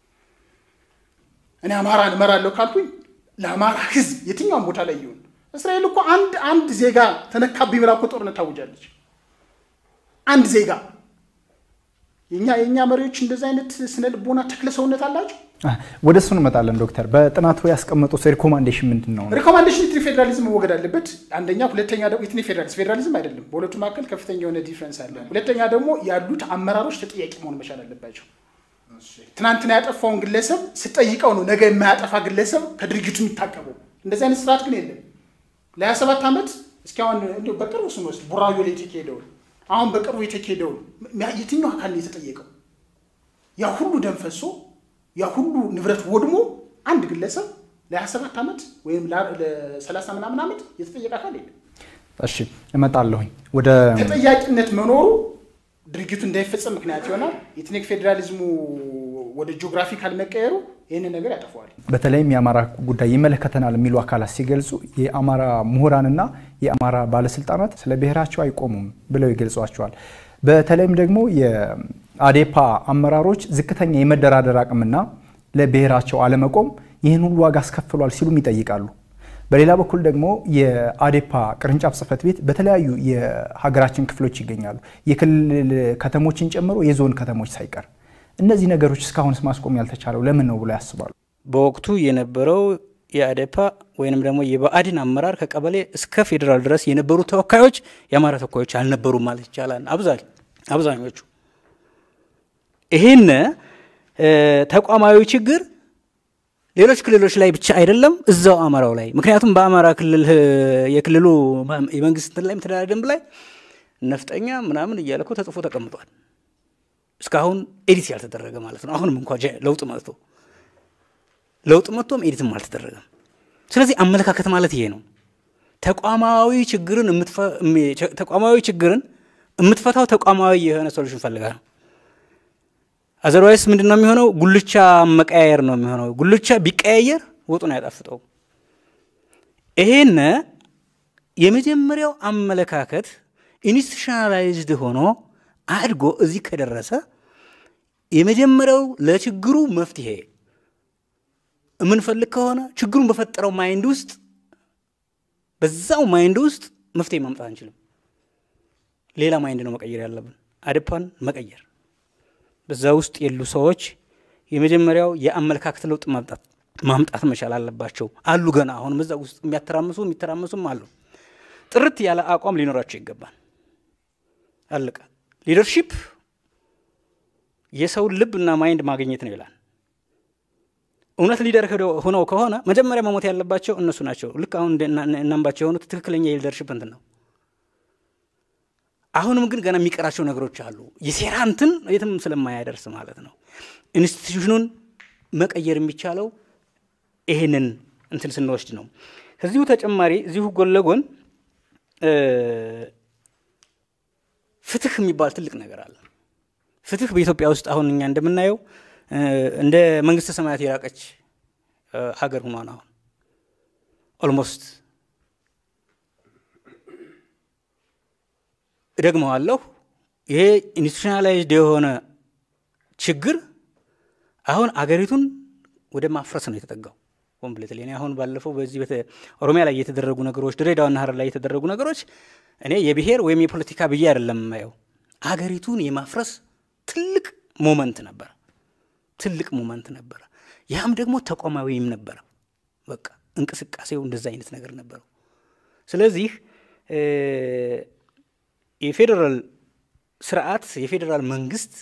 እኔ አማራን እመራለሁ ካልኩኝ ለአማራ ሕዝብ የትኛውም ቦታ ላይ ይሁን እስራኤል እኮ አንድ አንድ ዜጋ ተነካብኝ ብላ እኮ ጦርነት ታውጃለች። አንድ ዜጋ የኛ የእኛ መሪዎች እንደዚህ አይነት ስነ ልቦና ተክለ ሰውነት አላቸው። አ፣ ወደ እሱ እንመጣለን ዶክተር። በጥናቱ ያስቀመጡት ሪኮማንዴሽን ምንድን ነው? ሪኮማንዴሽን ኢትኒክ ፌዴራሊዝም መወገድ አለበት። አንደኛ፣ ሁለተኛ ደግሞ ኢትኒክ ፌዴራሊዝም ፌዴራሊዝም አይደለም። በሁለቱ መካከል ከፍተኛ የሆነ ዲፍረንስ አለ። ሁለተኛ ደግሞ ያሉት አመራሮች ተጠያቂ መሆን መቻል አለባቸው። ትናንትና ያጠፋውን ግለሰብ ስጠይቀው ነው ነገ የማያጠፋ ግለሰብ ከድርጊቱ የሚታቀበው። እንደዚህ አይነት ስርዓት ግን የለም። ለሀያ ሰባት ዓመት እስኪ አሁን እንዲያው በቅርቡ ስንወስድ ቡራዮ ላይ የተካሄደውን አሁን በቅርቡ የተካሄደውን የትኛው አካል ነው የተጠየቀው? ያ ሁሉ ደም ፈሶ ያ ሁሉ ንብረት ወድሞ አንድ ግለሰብ ለ27 ዓመት ወይም ለ30 ምናምን ዓመት የተጠየቀ አካል የለም። እሺ እመጣለሁኝ ወደ ተጠያቂነት መኖሩ ድርጊቱ እንዳይፈጸም ምክንያት ይሆናል። የኢትኒክ ፌዴራሊዝሙ ወደ ጂኦግራፊካል መቀየሩ ይህንን ነገር ያጠፈዋል። በተለይም የአማራ ጉዳይ ይመለከተናል የሚሉ አካላት ሲገልጹ የአማራ ምሁራንና የአማራ ባለስልጣናት ስለ ብሔራቸው አይቆሙም ብለው ይገልጿቸዋል። በተለይም ደግሞ የአዴፓ አመራሮች ዝቅተኛ የመደራደር አቅምና ለብሔራቸው አለመቆም ይህን ሁሉ ዋጋ አስከፍሏል ሲሉም ይጠይቃሉ። በሌላ በኩል ደግሞ የአዴፓ ቅርንጫፍ ጽሕፈት ቤት በተለያዩ የሀገራችን ክፍሎች ይገኛሉ። የክልል ከተሞችን ጨምሮ የዞን ከተሞች ሳይቀር እነዚህ ነገሮች እስካሁንስ ማስቆም ያልተቻለው ለምን ነው ብሎ ያስባሉ? በወቅቱ የነበረው የአዴፓ ወይንም ደግሞ የብአዴን አመራር ከቀበሌ እስከ ፌዴራል ድረስ የነበሩ ተወካዮች የአማራ ተወካዮች አልነበሩም ማለት ይቻላል። አብዛኞቹ ይህን ተቋማዊ ችግር ሌሎች ክልሎች ላይ ብቻ አይደለም፣ እዛው አማራው ላይ ምክንያቱም በአማራ ክልል የክልሉ የመንግስት እንትን ላይ መተዳደሪያ ደንብ ላይ ነፍጠኛ ምናምን እያለ እኮ ተጽፎ ተቀምጧል። እስካሁን ኤዲት ያልተደረገ ማለት ነው። አሁንም እንኳ ለውጥ መጥቶ ለውጥ መጥቶም ኤዲትም አልተደረገም። ስለዚህ አመለካከት ማለት ይሄ ነው። ተቋማዊ ችግርን ተቋማዊ ችግርን የምትፈታው ተቋማዊ የሆነ ሶሉሽን ፈልጋ ነው። አዘርዋይስ ምንድን ነው የሚሆነው? ጉልቻ መቀያየር ነው የሚሆነው። ጉልቻ ቢቀያየር ወጡን አያጣፍጠው። ይሄን የመጀመሪያው አመለካከት ኢንስቲቱሽናላይዝድ ሆኖ አድጎ እዚህ ከደረሰ የመጀመሪያው ለችግሩ መፍትሄ የምንፈልግ ከሆነ ችግሩን በፈጠረው ማይንድ ውስጥ በዛው ማይንድ ውስጥ መፍትሄ ማምጣት አንችልም። ሌላ ማይንድ ነው መቀየር ያለብን፣ አዴፓን መቀየር። በዛ ውስጥ የሉ ሰዎች የመጀመሪያው የአመለካከት ለውጥ ማምጣት ማምጣት መቻል አለባቸው። አሉ ገና አሁንም እዛ ውስጥ የሚያተራምሱ የሚተራመሱም አሉ። ጥርት ያለ አቋም ሊኖራቸው ይገባል። አለቀ። ሊደርሺፕ የሰውን ልብ እና ማይንድ ማግኘት ነው ይላል። እውነት ሊደር ሆነው ከሆነ መጀመሪያ መሞት ያለባቸው እነሱ ናቸው። ልክ አሁን እናምባቸው የሆኑት ትክክለኛ የሊደርሽፕ እንትን ነው። አሁንም ግን ገና የሚቀራቸው ነገሮች አሉ። የሴራ እንትን የትም ስለማያደርስ ማለት ነው። ኢንስቲትዩሽኑን መቀየር የሚቻለው ይሄንን እንትን ስንወስድ ነው። ከዚሁ ተጨማሪ እዚሁ ጎን ለጎን ፍትህ የሚባል ትልቅ ነገር አለ። ፍትህ በኢትዮጵያ ውስጥ አሁን እኛ እንደምናየው እንደ መንግስተ ሰማያት የራቀች ሀገር ሆኗን አሁን ኦልሞስት እደግመዋለሁ። ይሄ ኢንስቲቱሽናላይዝድ የሆነ ችግር አሁን አገሪቱን ወደ ማፍረስ ነው የተጠጋው ኮምፕሌትሊ። እኔ አሁን ባለፈው በዚህ ኦሮሚያ ላይ የተደረጉ ነገሮች፣ ድሬዳዋና ሀረር ላይ የተደረጉ ነገሮች እኔ የብሔር ወይም የፖለቲካ ብዬ አይደለም የማየው፣ አገሪቱን የማፍረስ ትልቅ ሞመንት ነበረ። ትልቅ ሞመንት ነበረ። ያም ደግሞ ተቋማዊም ነበረ። በቃ እንቅስቃሴው እንደዛ አይነት ነገር ነበረው። ስለዚህ የፌዴራል ስርዓት የፌዴራል መንግስት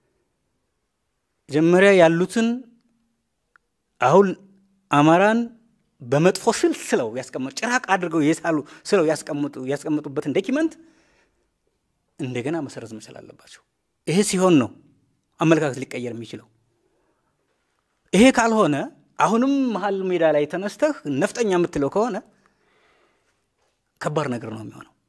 መጀመሪያ ያሉትን አሁን አማራን በመጥፎ ስል ስለው ያስቀመጡ ጭራቅ አድርገው የሳሉ ስለው ያስቀመጡበትን ዶኪመንት እንደገና መሰረዝ መቻል አለባቸው። ይሄ ሲሆን ነው አመለካከት ሊቀየር የሚችለው። ይሄ ካልሆነ አሁንም መሀል ሜዳ ላይ ተነስተህ ነፍጠኛ የምትለው ከሆነ ከባድ ነገር ነው የሚሆነው።